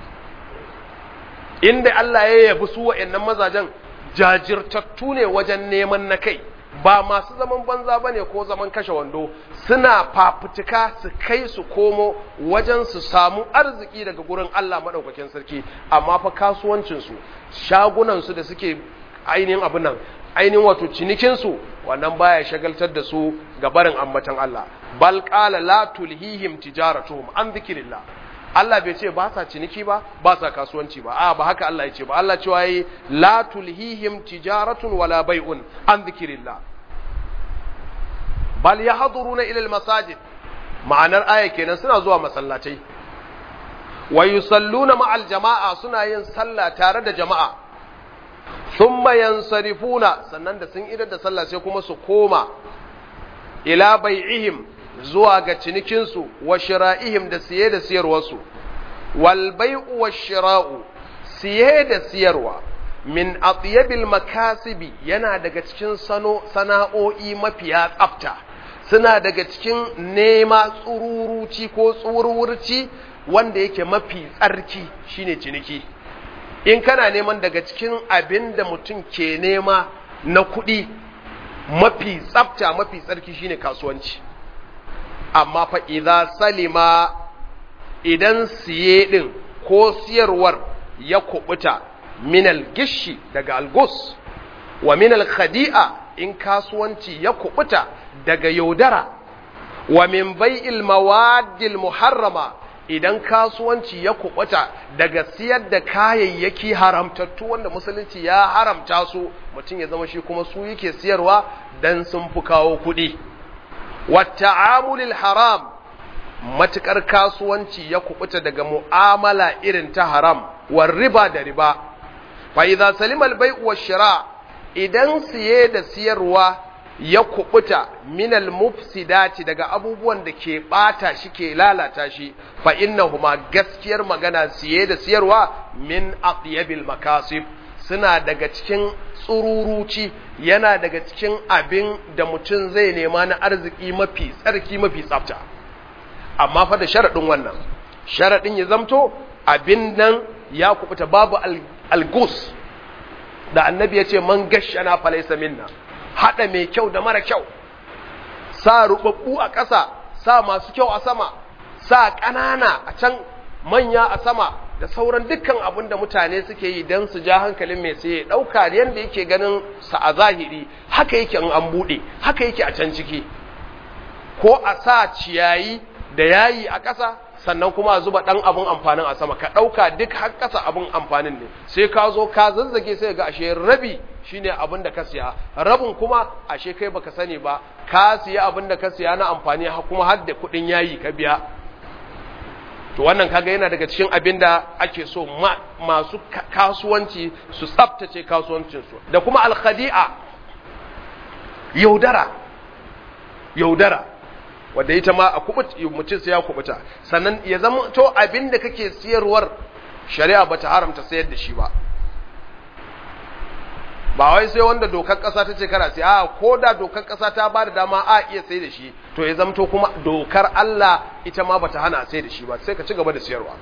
inda Allah ya yabi su wa'annan mazajen jajirtattu ne wajen neman na kai ba masu zaman banza ba ne ko zaman kashe wando suna fafutuka su kai su komo wajen su samu arziki daga gurin Allah maɗaukakin sarki amma fa kasuwancinsu shagunansu da suke ainihin abin nan ainihin wato cinikinsu wannan baya shagaltar da su ga barin ambatan Allah bal qala la tulhihim tijaratuhum an dhikrillah Allah bai ce ba sa ciniki ba ba sa kasuwanci ba a ba haka Allah ya ce ba Allah cewa yi la tulhihim tijaratun wala bai'un an dhikrillah bal yahduruna ila almasajid ma'anar aya kenan suna zuwa masallatai wa yusalluna ma'al jama'a suna yin sallah tare da jama'a thumma yansarifuna sannan da sun idar da sallah sai kuma su koma ila bai'ihim zuwa ga cinikinsu wa shira'ihim da siye da siyarwarsu wal bai'u wa shira'u siye da siyarwa min atyabil makasibi yana daga cikin sano sana'o'i mafiya tsafta suna daga cikin nema tsururuci ko tsururci wanda yake mafi tsarki shine ciniki in kana neman daga cikin abin da mutum ke nema na kuɗi mafi tsafta mafi tsarki shine kasuwanci amma fa idza salima idan siye din ko siyarwar ya kubuta minal gishi daga algus wa minal khadi'a in kasuwanci ya kubuta daga yaudara wa min bai'il mawaddil muharrama idan kasuwanci ya kubuta daga siyar da kayayyaki haramtattu wanda musulunci ya haramta su mutum ya zama shi kuma su yake siyarwa dan sun fi kawo kuɗi wata'amulil haram matukar kasuwanci ya kubuta daga mu'amala irin ta haram war riba da riba fa idza salima al-bay' wa shira idan siye da siyarwa ya kubuta minal mufsidati daga abubuwan da ke bata shi ke lalata shi fa innahuma gaskiyar magana siye da siyarwa min atyabil makasib suna daga cikin tsururuci yana daga cikin abin da mutum zai nema na arziki mafi tsarki mafi tsafta amma fa da sharaɗin wannan sharaɗin ya zamto abin nan ya kubuta babu algus da annabi ya ce man gashana falaisa minna haɗa mai kyau da mara kyau sa rubabbu a ƙasa sa masu kyau a sama sa ƙanana a can manya a sama da sauran dukkan abin da mutane suke yi don su ja hankalin mai sai ɗauka yadda yake ganin sa a zahiri haka yake in an buɗe haka yake a can ciki ko a sa ciyayi da yayi a ƙasa sannan kuma a zuba ɗan abin amfanin a sama ka ɗauka duk har ƙasa abin amfanin ne sai ka zo ka zazzage sai ga ashe rabi shine abin da ka siya rabin kuma ashe kai baka sani ba ka siya abin da ka siya na amfani kuma har da kuɗin yayi ka biya to wannan kaga yana daga cikin abin da ake so masu kasuwanci su tsaftace kasuwancinsu da kuma alkhadi'a yaudara yaudara wadda ita ma a kubut mutum sai ya kubuta sannan ya zama to abin da kake siyarwar shari'a bata haramta sayar da shi ba ba wai sai wanda dokar kasa ta ce kana sai a ko da dokar kasa ta ba da dama a iya sai da shi to ya zamto kuma dokar Allah ita ma bata hana sai da shi ba sai ka ci gaba da siyarwa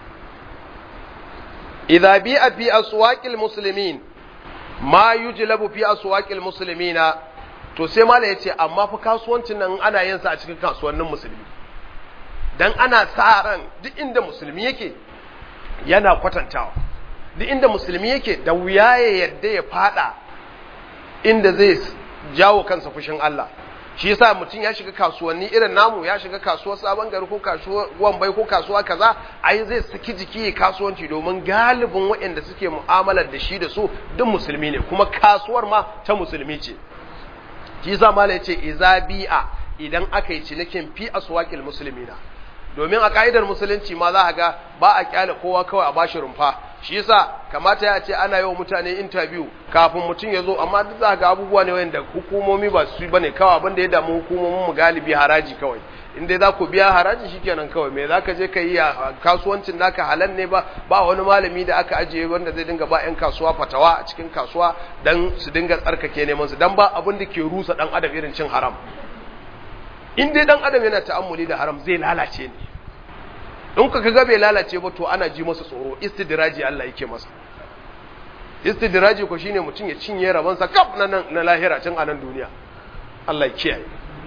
idza bi'a fi aswaqil muslimin ma yujlabu fi aswaqil muslimina to sai mala yace amma fa kasuwancin nan ana yin sa a cikin kasuwannin musulmi dan ana sa ran duk inda musulmi yake yana kwatantawa duk inda musulmi yake da wuya ya yadda ya fada inda zai jawo kansa fushin Allah shi yasa mutum ya shiga kasuwanni irin namu ya shiga kasuwar sabon gari ko kasuwar wambai ko kasuwa kaza ai zai saki jiki kasuwanci domin galibin waɗanda suke mu'amalar da shi da su duk musulmi ne kuma kasuwar ma ta musulmi ce shi yasa mala yace iza bi'a idan aka yi cinikin fi aswaqil muslimina domin a ka'idar musulunci ma za a ga ba a kyale kowa kawai a bashi rumfa shi yasa kamata ya ce ana yawan mutane interview kafin mutum ya zo amma duk za ga abubuwa ne wanda hukumomi ba su bane kawai abin da ya damu hukumomin mu galibi haraji kawai in dai za ku biya haraji shikenan kawai me zaka je ka yi a kasuwancin naka halal ne ba ba wani malami da aka ajiye wanda zai dinga ba yan kasuwa fatawa a cikin kasuwa dan su dinga tsarkake neman su dan ba abin da ke rusa dan adam irin cin haram in dai dan adam yana ta'ammuli da haram zai lalace ne in ka kaga bai lalace ba to ana ji masa tsoro istidraji Allah yake masa istidraji ko shine mutum ya cinye rabansa kaf na nan na lahira cin anan duniya Allah ya kiyaye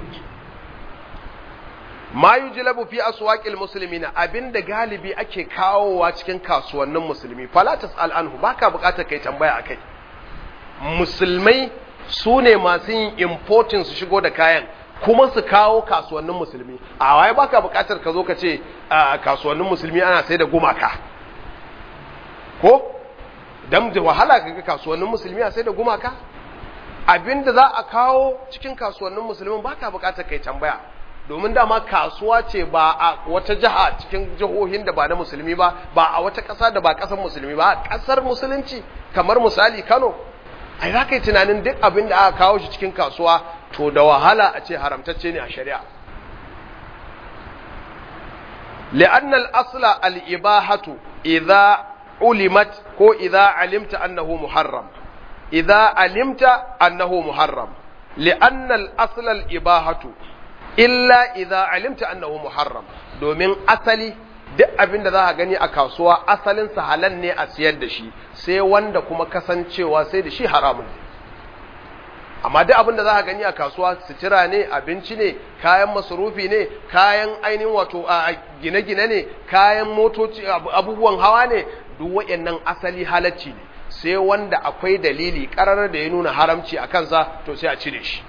ma yujlabu fi aswaqil muslimina abinda galibi ake kawowa cikin kasuwannin musulmi fala tasal anhu baka bukatar kai tambaya akai musulmai su ne masu yin importing su shigo da kayan kuma su kawo kasuwannin musulmi a waye baka bukatar ka zo ka ce a kasuwannin musulmi ana sai da gumaka ko dan da wahala kaga kasuwannin musulmi a sai da gumaka abinda za a kawo cikin kasuwannin musulmin baka bukatar kai tambaya domin dama kasuwa ce ba a wata jiha cikin jihohin da ba na musulmi ba ba a wata ƙasa da ba ƙasar musulmi ba ƙasar musulunci kamar misali Kano ai za ka yi tunanin duk abin da aka kawo shi cikin kasuwa to da wahala a ce haramtacce ne a shari'a li'anna al-asla al-ibahatu idza ulimat ko idza alimta annahu muharram idza alimta annahu muharram li'anna al-asla al-ibahatu illa idza alimta annahu muharram domin asali duk abin da za ka gani a kasuwa asalin sa halal ne a siyar da shi sai wanda kuma kasancewa sai da shi haramun ne amma duk abin da za ka gani a kasuwa sutura ne abinci ne kayan masarufi ne kayan ainihin wato a gine-gine ne kayan motoci abubuwan hawa ne duk waɗannan asali halacci ne sai wanda akwai dalili ƙarar da ya nuna haramci a kansa to sai a cire shi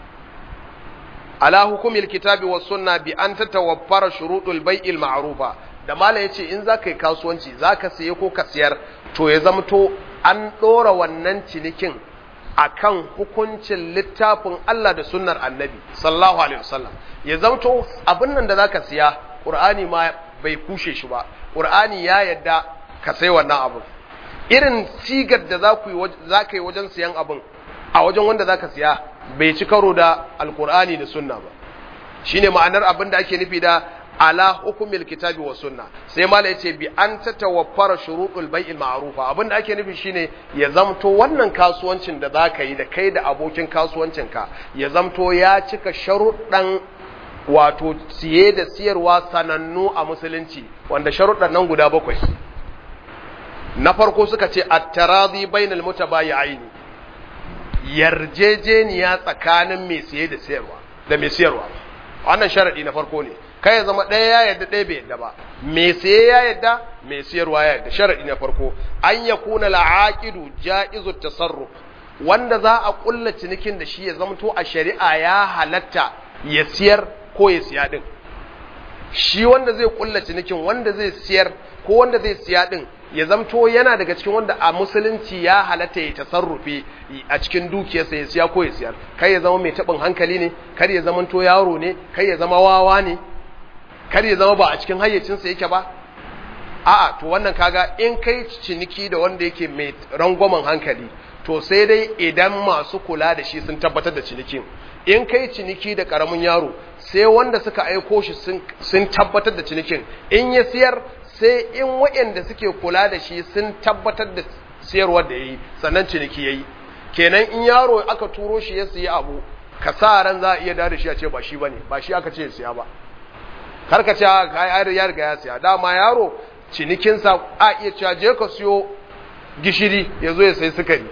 ala hukumil kitabi was sunna bi an tatawaffara shurutul bai'il ma'rufa da mala yace in zaka yi kasuwanci zaka saye ko ka siyar to ya zamto an dora wannan cinikin akan hukuncin littafin Allah da sunnar Annabi sallallahu alaihi wasallam ya zamto abin nan da zaka siya Qur'ani ma bai kushe shi ba Qur'ani ya yadda ka sai wannan abin irin sigar da za ku yi za ka yi wajen siyan abin a wajen wanda za ka siya bai ci karo da alkur'ani da sunna ba shine ma'anar abin da ake nufi da ala hukumil kitabi wa sunna sai mala yace bi an tatawaffara shurutul bai'il ma'rufa abin da ake nufi shine ya zamto wannan kasuwancin da zaka yi da kai da abokin kasuwancin ka ya zamto ya cika sharuɗan wato siye da siyarwa sanannu a musulunci wanda sharuɗan nan guda bakwai na farko suka ce at-taradi bainal mutabayi'aini yarjejeniya tsakanin mai siye da siyarwa da mai siyarwa wannan sharadi na farko ne kai ya zama ɗaya ya yadda ɗaya bai yadda ba mai siye ya yadda mai siyarwa ya yadda sharadi na farko an ya kuna la'aqidu ja'izu tasarruf wanda za a kulla cinikin da shi ya zamto a shari'a ya halatta ya siyar ko ya siya din shi wanda zai kulla cinikin wanda zai siyar ko wanda zai siya din ya zamto yana daga cikin wanda a musulunci ya halatta ya tasarrufi a cikin dukiyarsa ya siya ko ya siyar kai ya zama mai taɓin hankali ne kar ya zama to yaro ne kai ya zama wawa ne kar ya zama ba a cikin hayyacinsa yake ba a'a to wannan kaga in kai ciniki da wanda yake mai rangwamen hankali to sai dai idan masu kula da shi sun tabbatar da cinikin in kai ciniki da karamin yaro sai wanda suka aiko shi sun tabbatar da cinikin in ya siyar sai in waɗanda suke kula da shi sun tabbatar da siyarwar da ya yi sannan ciniki ya yi kenan in yaro aka turo shi ya siya abu ka sa ran za a iya da shi a ce ba shi ba ne ba shi aka ce ya siya ba karka ce ya riga ya siya dama yaro cinikinsa a iya cewa je ka siyo gishiri ya zo ya sai sukari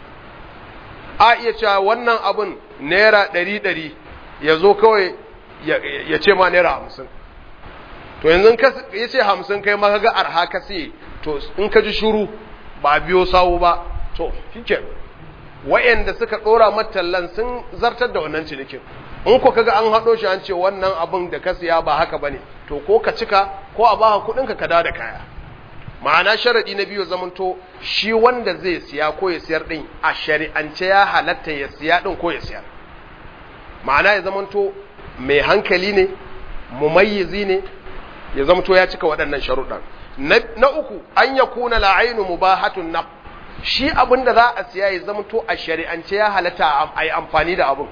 a iya cewa wannan abun naira ɗari ɗari ya zo kawai ya ce ma naira hamsin to yanzu ya ce hamsin kai ma ga arha ka siye to in ka ji shuru ba biyo sawu ba to shike wa'anda suka dora matallan sun zartar da wannan cinikin in ko kaga an hado shi an ce wannan abin da ka siya ba haka bane to ko ka cika ko a baka kudin ka ka da da kaya ma'ana sharadi na biyu zamanto shi wanda zai siya ko ya siyar din a shari'ance ya halatta ya siya din ko ya siyar ma'ana ya zamanto mai hankali ne mumayyizi ne ya zamto ya cika waɗannan sharuɗan na uku an ya kuna la'ainu mubahatun na shi abin da za a siya ya zamto a shari'ance ya halatta a yi amfani da abin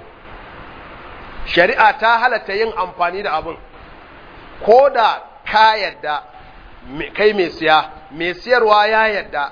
shari'a ta halatta yin amfani da abin ko da ka yadda kai mai siya mai siyarwa ya yadda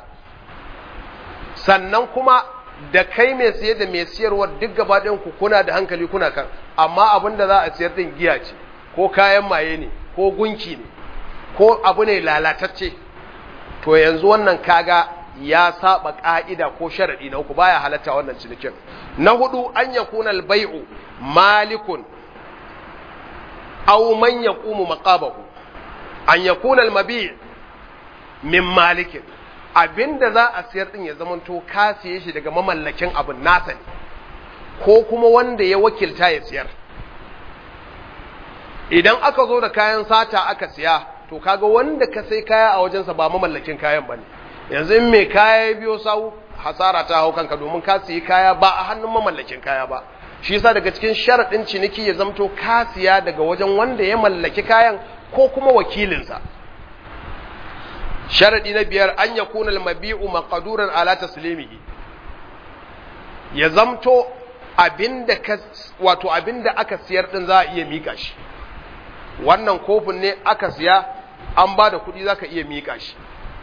sannan kuma da kai mai siye da mai siyarwa duk gaba ku kuna da hankali kuna kan amma abin da za a siyar din giya ce ko kayan maye ne ko gunki ne ko abu ne lalatacce to yanzu wannan kaga ya saba ka'ida ko sharadi na uku baya halatta wannan cinikin na hudu an yakuna al-bai'u malikun aw man yaqumu maqabahu an yakuna al-mabi' min malikin abinda za a siyar din ya zamanto ka siye shi daga mamallakin abin nasa ne ko kuma wanda ya wakilta ya siyar idan aka zo da kayan sata aka siya to kaga wanda ka sai kaya a wajensa ba mamallakin kayan bane yanzu in mai kaya ya biyo sau hasara ta hau kanka domin ka siyi kaya ba a hannun mamallakin kaya ba shi yasa daga cikin sharaɗin ciniki ya zamto ka siya daga wajen wanda ya mallaki kayan ko kuma wakilinsa sharaɗi na biyar an ya kuna mabi'u maqduran ala taslimihi ya zamto abinda ka wato abinda aka siyar din za a iya mika shi wannan kofin ne aka siya an ba da kuɗi za ka iya miƙa shi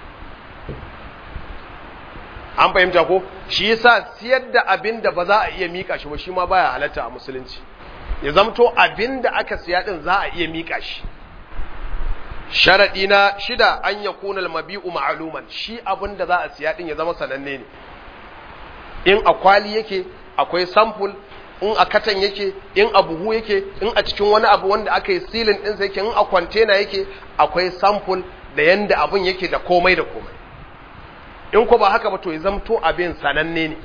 an fahimta ko shi yasa siyar da abin da ba za a iya miƙa shi ba shi ma baya halatta a musulunci ya zamto abin da aka siya din za a iya miƙa shi sharaɗi na shida an ya kunal mabi'u ma'aluman shi abin da za a siya din ya zama sananne ne in a kwali yake akwai samful in a katan yake in a buhu yake in a cikin wani abu wanda aka yi silin ɗinsa yake in a kwantena yake akwai samful da yanda abin yake da komai da komai in ko ba haka ba to ya zamto abin sananne ne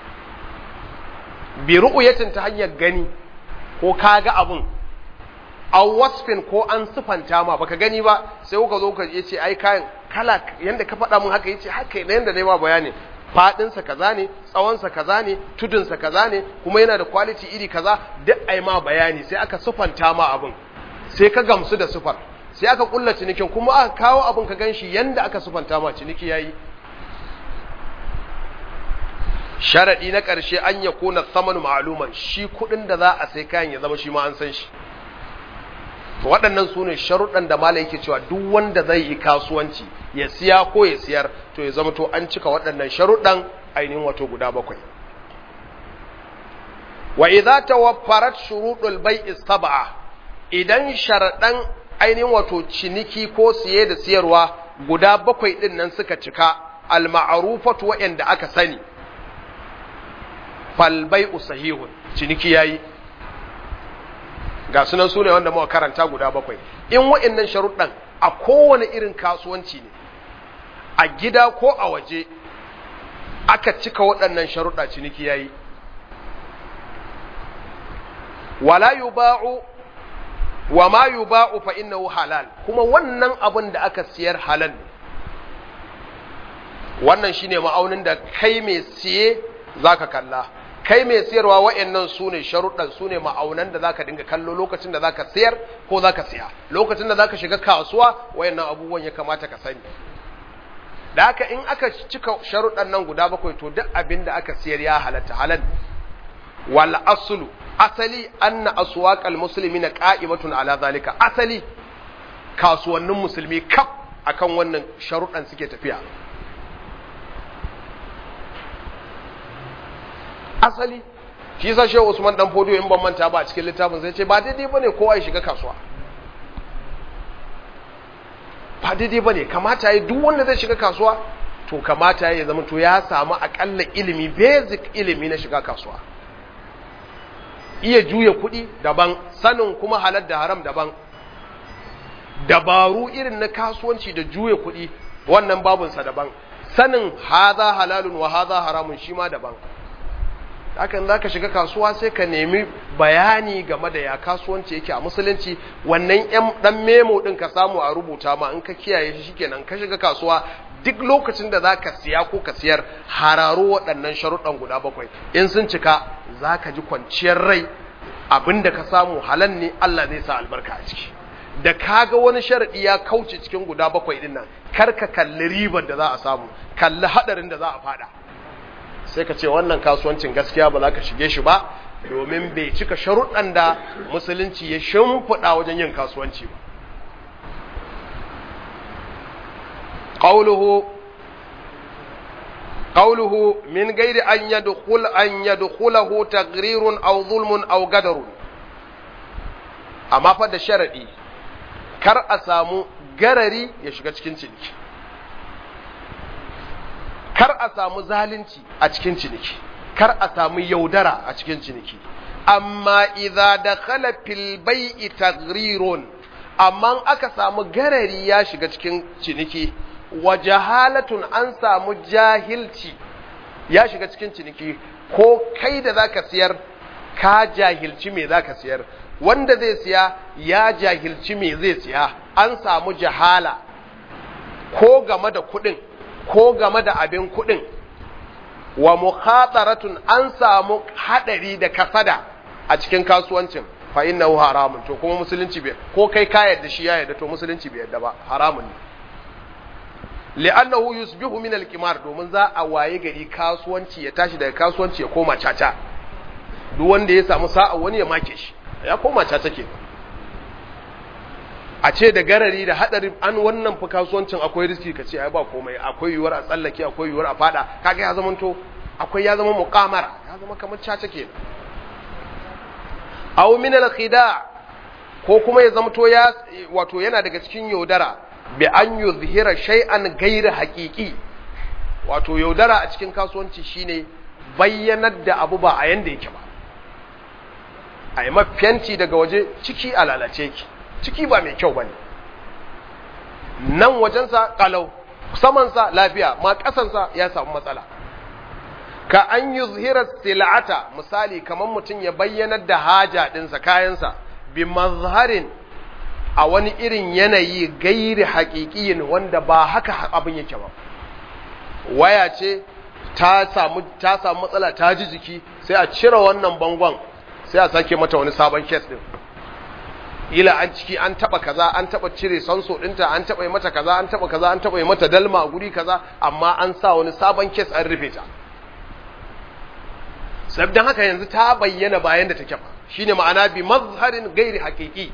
bi ru'uyatin ta hanyar gani ko ka ga abin a wasfin ko an sufanta ma baka gani ba sai kuka zo ka yace ai kayan kala yanda ka faɗa mun haka yace haka yanda dai ba bayani fadinsa kaza ne tsawonsa kaza ne tudunsa kaza ne kuma yana da quality iri kaza duk ai ma bayani sai aka sufanta ma abin sai ka gamsu da sufar sai aka kulla cinikin kuma aka kawo abin ka ganshi yanda aka sufanta ma ciniki yayi sharadi na ƙarshe an ya kona saman ma'aluman shi kuɗin da za a sai kayan ya zama shi ma an san shi waɗannan su ne sharuɗan da mala yake cewa duk wanda zai yi kasuwanci ya siya ko ya siyar to ya zama to an cika waɗannan sharuɗan ainihin wato guda bakwai wa idza tawaffarat shuruɗul bai'i sab'a idan sharaɗan ainihin wato ciniki ko siye da siyarwa guda bakwai ɗin nan suka cika al-ma'rufatu wa'anda aka sani fal bai'u sahihun ciniki yayi ga sunan sune wanda muka karanta guda bakwai in wa'annan sharuɗan a kowane irin kasuwanci ne a gida ko a waje aka cika waɗannan sharuɗa ciniki yayi wala yuba'u wa ma yuba'u fa innahu halal kuma wannan abin da aka siyar halal ne wannan shine ma'aunin da kai mai siye zaka kalla kai mai siyarwa wa'annan sune sharuɗan sune ma'aunan da zaka dinga kallo lokacin da zaka siyar ko zaka siya lokacin da zaka shiga kasuwa wa'annan abubuwan ya kamata ka sani da haka in aka cika sharuɗan nan guda bakwai to duk abin da aka siyar ya halatta halal wal aslu asali anna aswaqal muslimina qa'imatun ala zalika asali kasuwannin musulmi kaf akan wannan sharuɗan suke tafiya asali shi yasa shehu Usman dan Fodio in ban manta ba a cikin littafin sai ce ba daidai bane kowa ya shiga kasuwa ba daidai bane kamata yayi duk wanda zai shiga kasuwa to kamata yayi zama to ya samu akalla ilimi basic ilimi na shiga kasuwa iya juya kuɗi daban sanin kuma halal da haram daban dabaru irin na kasuwanci da juya kuɗi wannan babunsa daban sanin haza halalun wa haza haramun shi ma daban hakan za ka shiga kasuwa sai ka nemi bayani game da ya kasuwanci yake a musulunci wannan yan dan memo din ka samu a rubuta ma in ka kiyaye shi shikenan ka shiga kasuwa duk lokacin da za ka siya ko ka siyar hararo waɗannan sharuɗan guda bakwai in sun cika za ka ji kwanciyar rai abin da ka samu halal ne Allah zai sa albarka a ciki da kaga wani sharaɗi ya kauce cikin guda bakwai ɗin nan kar ka kalli ribar da za a samu kalli haɗarin da za a faɗa sai ka ce wannan kasuwancin gaskiya ba za ka shige shi ba domin bai cika sharuɗan da musulunci ya shimfiɗa wajen yin kasuwanci ba قوله قوله من غير أن يدخل أن يدخله تغرير أو ظلم أو قدر أما فد شرعي كر أسامو garari ya shiga cikin ciniki kar a samu zalunci a cikin ciniki kar a samu yaudara a cikin ciniki amma idza dakhala fil bai'i tagrirun amma aka samu garari ya shiga cikin ciniki wa jahalatun an samu jahilci ya shiga cikin ciniki ko kai da zaka siyar ka jahilci me zaka siyar wanda zai siya ya jahilci me zai siya an samu jahala ko game da kuɗin ko game da abin kuɗin wa mukhataratun an samu hadari da kasada a cikin kasuwancin fa innahu haramun to kuma musulunci bai ko kai ka yarda shi ya yarda to musulunci bai yarda ba haramun ne li'annahu yusbihu min al-qimar domin za a waye gari kasuwanci ya tashi daga kasuwanci ya koma caca duk wanda ya samu sa'a wani ya make shi ya koma caca ke a ce da garari da hadari an wannan fa kasuwancin akwai riski ka ce ai ba komai akwai yiwuwar a tsallake akwai yiwuwar a fada kaga ya zama to akwai ya zama muqamara ya zama kamar caca ke aw min al-khida ko kuma ya zama to ya wato yana daga cikin yaudara bi an yuzhira shay'an ghayra haqiqi wato yaudara a cikin kasuwanci shine bayyanar da abu ba a yanda yake ba a yi mafiyanci daga waje ciki a lalace ki ciki ba mai kyau bane nan wajensa kalau samansa lafiya ma kasansa ya samu matsala ka an yuzhira sil'ata misali kamar mutum ya bayyanar da haja dinsa kayansa bi mazharin a wani irin yanayi gairi haƙiƙiyin wanda ba haka abin yake ba waya ce ta samu ta samu matsala ta ji jiki sai a cire wannan bangon sai a sake mata wani sabon kes din ila an ciki an taba kaza an taba cire sanso dinta an taba yi mata kaza an taba kaza an taba yi mata dalma a guri kaza amma an sa wani sabon kes an rufe ta sabdan haka yanzu ta bayyana bayan da take ba shine ma'ana bi mazharin gairi haqiqi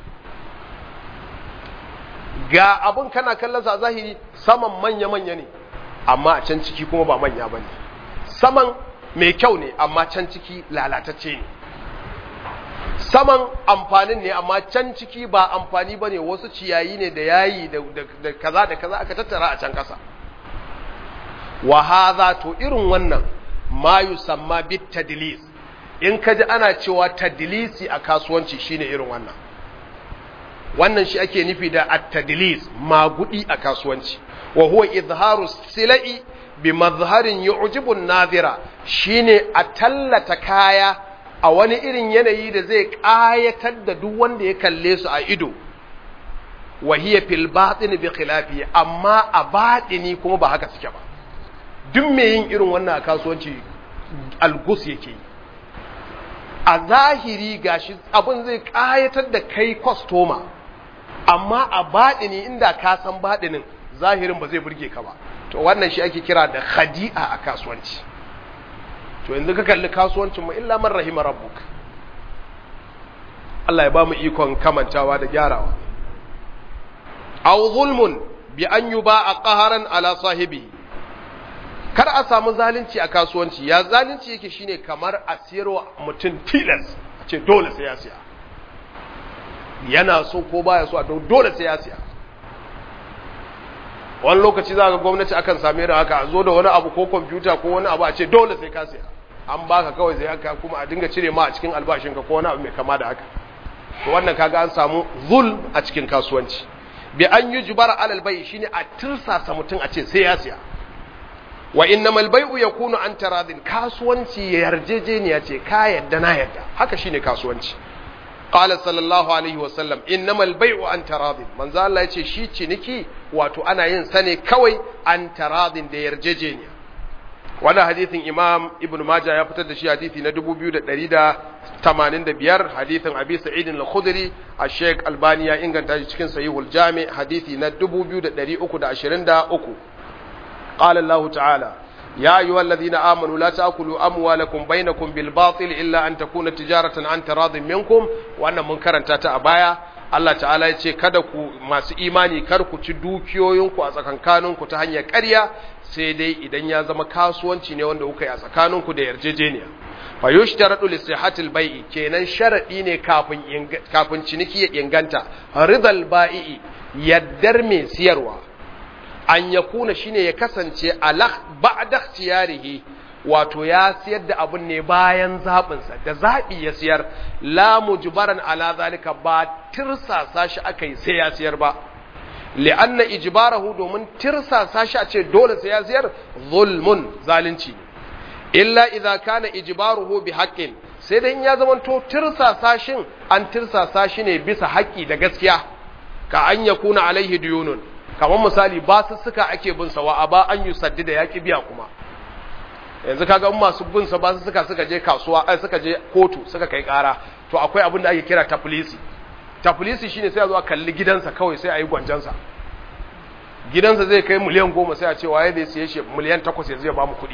ga abun kana kallon sa zahiri saman manya manya ne amma a can ciki kuma ba manya bane saman mai kyau ne amma can ciki lalatacce ne saman amfanin ne amma can ciki ba amfani ba ne wasu ciyayi ne da yayi da kaza da kaza aka tattara a can kasa wa haza to irin wannan ma yusamma bit tadlis in ka ji ana cewa tadlisi a kasuwanci shine irin wannan wannan shi ake nufi da at-tadlis magudi a kasuwanci wa huwa izharu silai bi mazharin yu'jibu an-nadhira shine a tallata kaya a wani irin yanayi da zai ƙayatar da duk wanda ya kalle su a ido wa hiya fil batin bi khilafi amma a batini kuma ba haka suke ba duk mai yin irin wannan a kasuwanci algus yake a zahiri gashi abin zai ƙayatar da kai kwastoma amma a batini inda ka san batinin zahirin ba zai burge ka ba to wannan shi ake kira da khadi'a a kasuwanci to yanzu ka kalli kasuwancin mu illa man rahima rabbuk Allah ya ba mu ikon kamantawa da gyarawa aw zulmun bi an yuba'a qaharan ala sahibi kar a samu zalunci a kasuwanci ya zalunci yake shine kamar a siyarwa mutum tilas a ce dole sai ya siya yana so ko baya so a dole sai ya siya wani lokaci za ga gwamnati akan same da haka a zo da wani abu ko kwamfuta ko wani abu a ce dole sai ka siya an baka kawai sai haka kuma a dinga cire ma a cikin albashinka ko wani abu mai kama da haka to wannan kaga an samu zul a cikin kasuwanci bi an yi jubara alal bai shine a tirsasa mutum a ce sai ya siya wa innamal bai'u yakunu an taradin kasuwanci ya yarjejeniya ce ka yadda na yadda haka shine kasuwanci qala sallallahu alaihi wasallam innamal bai'u an taradin manzo Allah yace shi ciniki wato ana yin sa ne kawai an taradin da yarjejeniya wannan hadisin imam ibn majah ya fitar da shi hadisi na 2185 hadisin abi sa'id al-khudri al-sheikh albani ya inganta shi cikin sahihul jami hadisi na 2323 qala allah ta'ala يا أيها الذين آمنوا لا تأكلوا أموالكم بينكم بالباطل إلا أن تكون تجارة عن تراض منكم وأن منكرا تاتا أبايا Allah ta'ala ya ce kada ku masu imani kar ku ci dukiyoyinku a tsakankaninku ta hanyar ƙarya sai dai idan ya zama kasuwanci ne wanda kuka yi a tsakaninku da yarjejeniya fa yushtaratu li sihhatil bai'i kenan sharadi ne kafin kafin ciniki ya inganta ridal bai'i yaddar mai siyarwa an yakuna shine ya kasance ala ba'da ikhtiyarihi wato ya siyar da abun ne bayan zaɓinsa da zaɓi ya siyar la mujbaran ala zalika ba tirsasa shi aka yi sai ya siyar ba li'anna ijbarahu domin tirsasa shi a ce dole sai ya siyar zulmun zalunci illa idza kana ijbaruhu bi haqqin sai dai in ya zama to tirsasa shin an tirsasa shi ne bisa haƙƙi da gaskiya ka an yakuna alaihi diyunun kamar misali ba su suka ake bin sa wa aba an yusaddida yaki biya kuma yanzu kaga in masu bin sa ba su suka suka je kasuwa ai suka je kotu suka kai kara to akwai abin da ake kira tafilisi tafilisi shine sai a zo a kalli gidansa kawai sai a yi gwanjansa gidansa zai kai miliyan goma sai a ce waye zai siye shi miliyan takwas yanzu ya ba mu kuɗi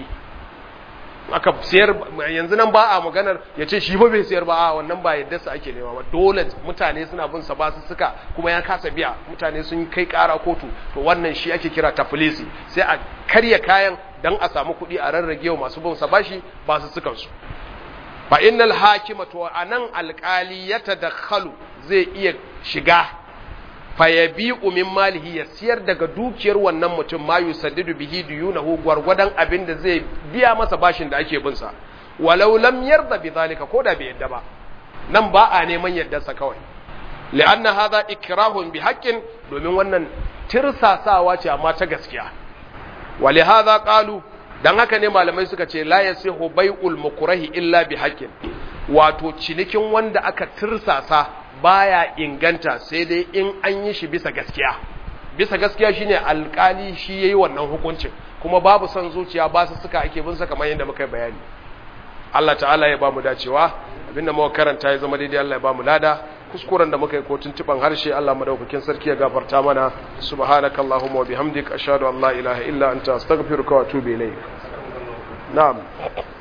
aka siyar yanzu nan ba a maganar ya ce shi ba bai siyar ba a wannan ba yadda su ake nema ba dole mutane suna bin sa ba su suka kuma ya kasa biya mutane sun kai kara kotu to wannan shi ake kira tafilisi sai a karya kayan dan a samu kuɗi a rarrage wa masu bin sa bashi ba su sukan su fa innal hakima to anan alqali ya tadakhalu zai iya shiga fa yabi'u min malihi ya siyar daga dukiyar wannan mutum ma yusaddidu bihi duyunahu gwargwadon abin da zai biya masa bashin da ake bin sa walau lam yarda bi zalika ko da bai yadda ba nan ba a neman yaddarsa kawai li'anna hadha ikrahun bi haqqin domin wannan tirsasawa ce amma ta gaskiya wali hadha qalu dan haka ne malamai suka ce la yasihu bai'ul mukrahi illa bi haqqin wato cinikin wanda aka tirsasa baya inganta sai dai in an yi shi bisa gaskiya bisa gaskiya shine alkali shi yayi wannan hukuncin kuma babu son zuciya ba su suka ake bin sa kamar yadda muka bayani Allah ta'ala ya bamu dacewa abinda muka karanta ya zama daidai Allah ya bamu lada kuskuren da muka yi ko tuntuban harshe Allah madaukakin sarki ya gafarta mana subhanakallahumma wa bihamdik ashhadu an la ilaha illa anta astaghfiruka wa atubu ilayk na'am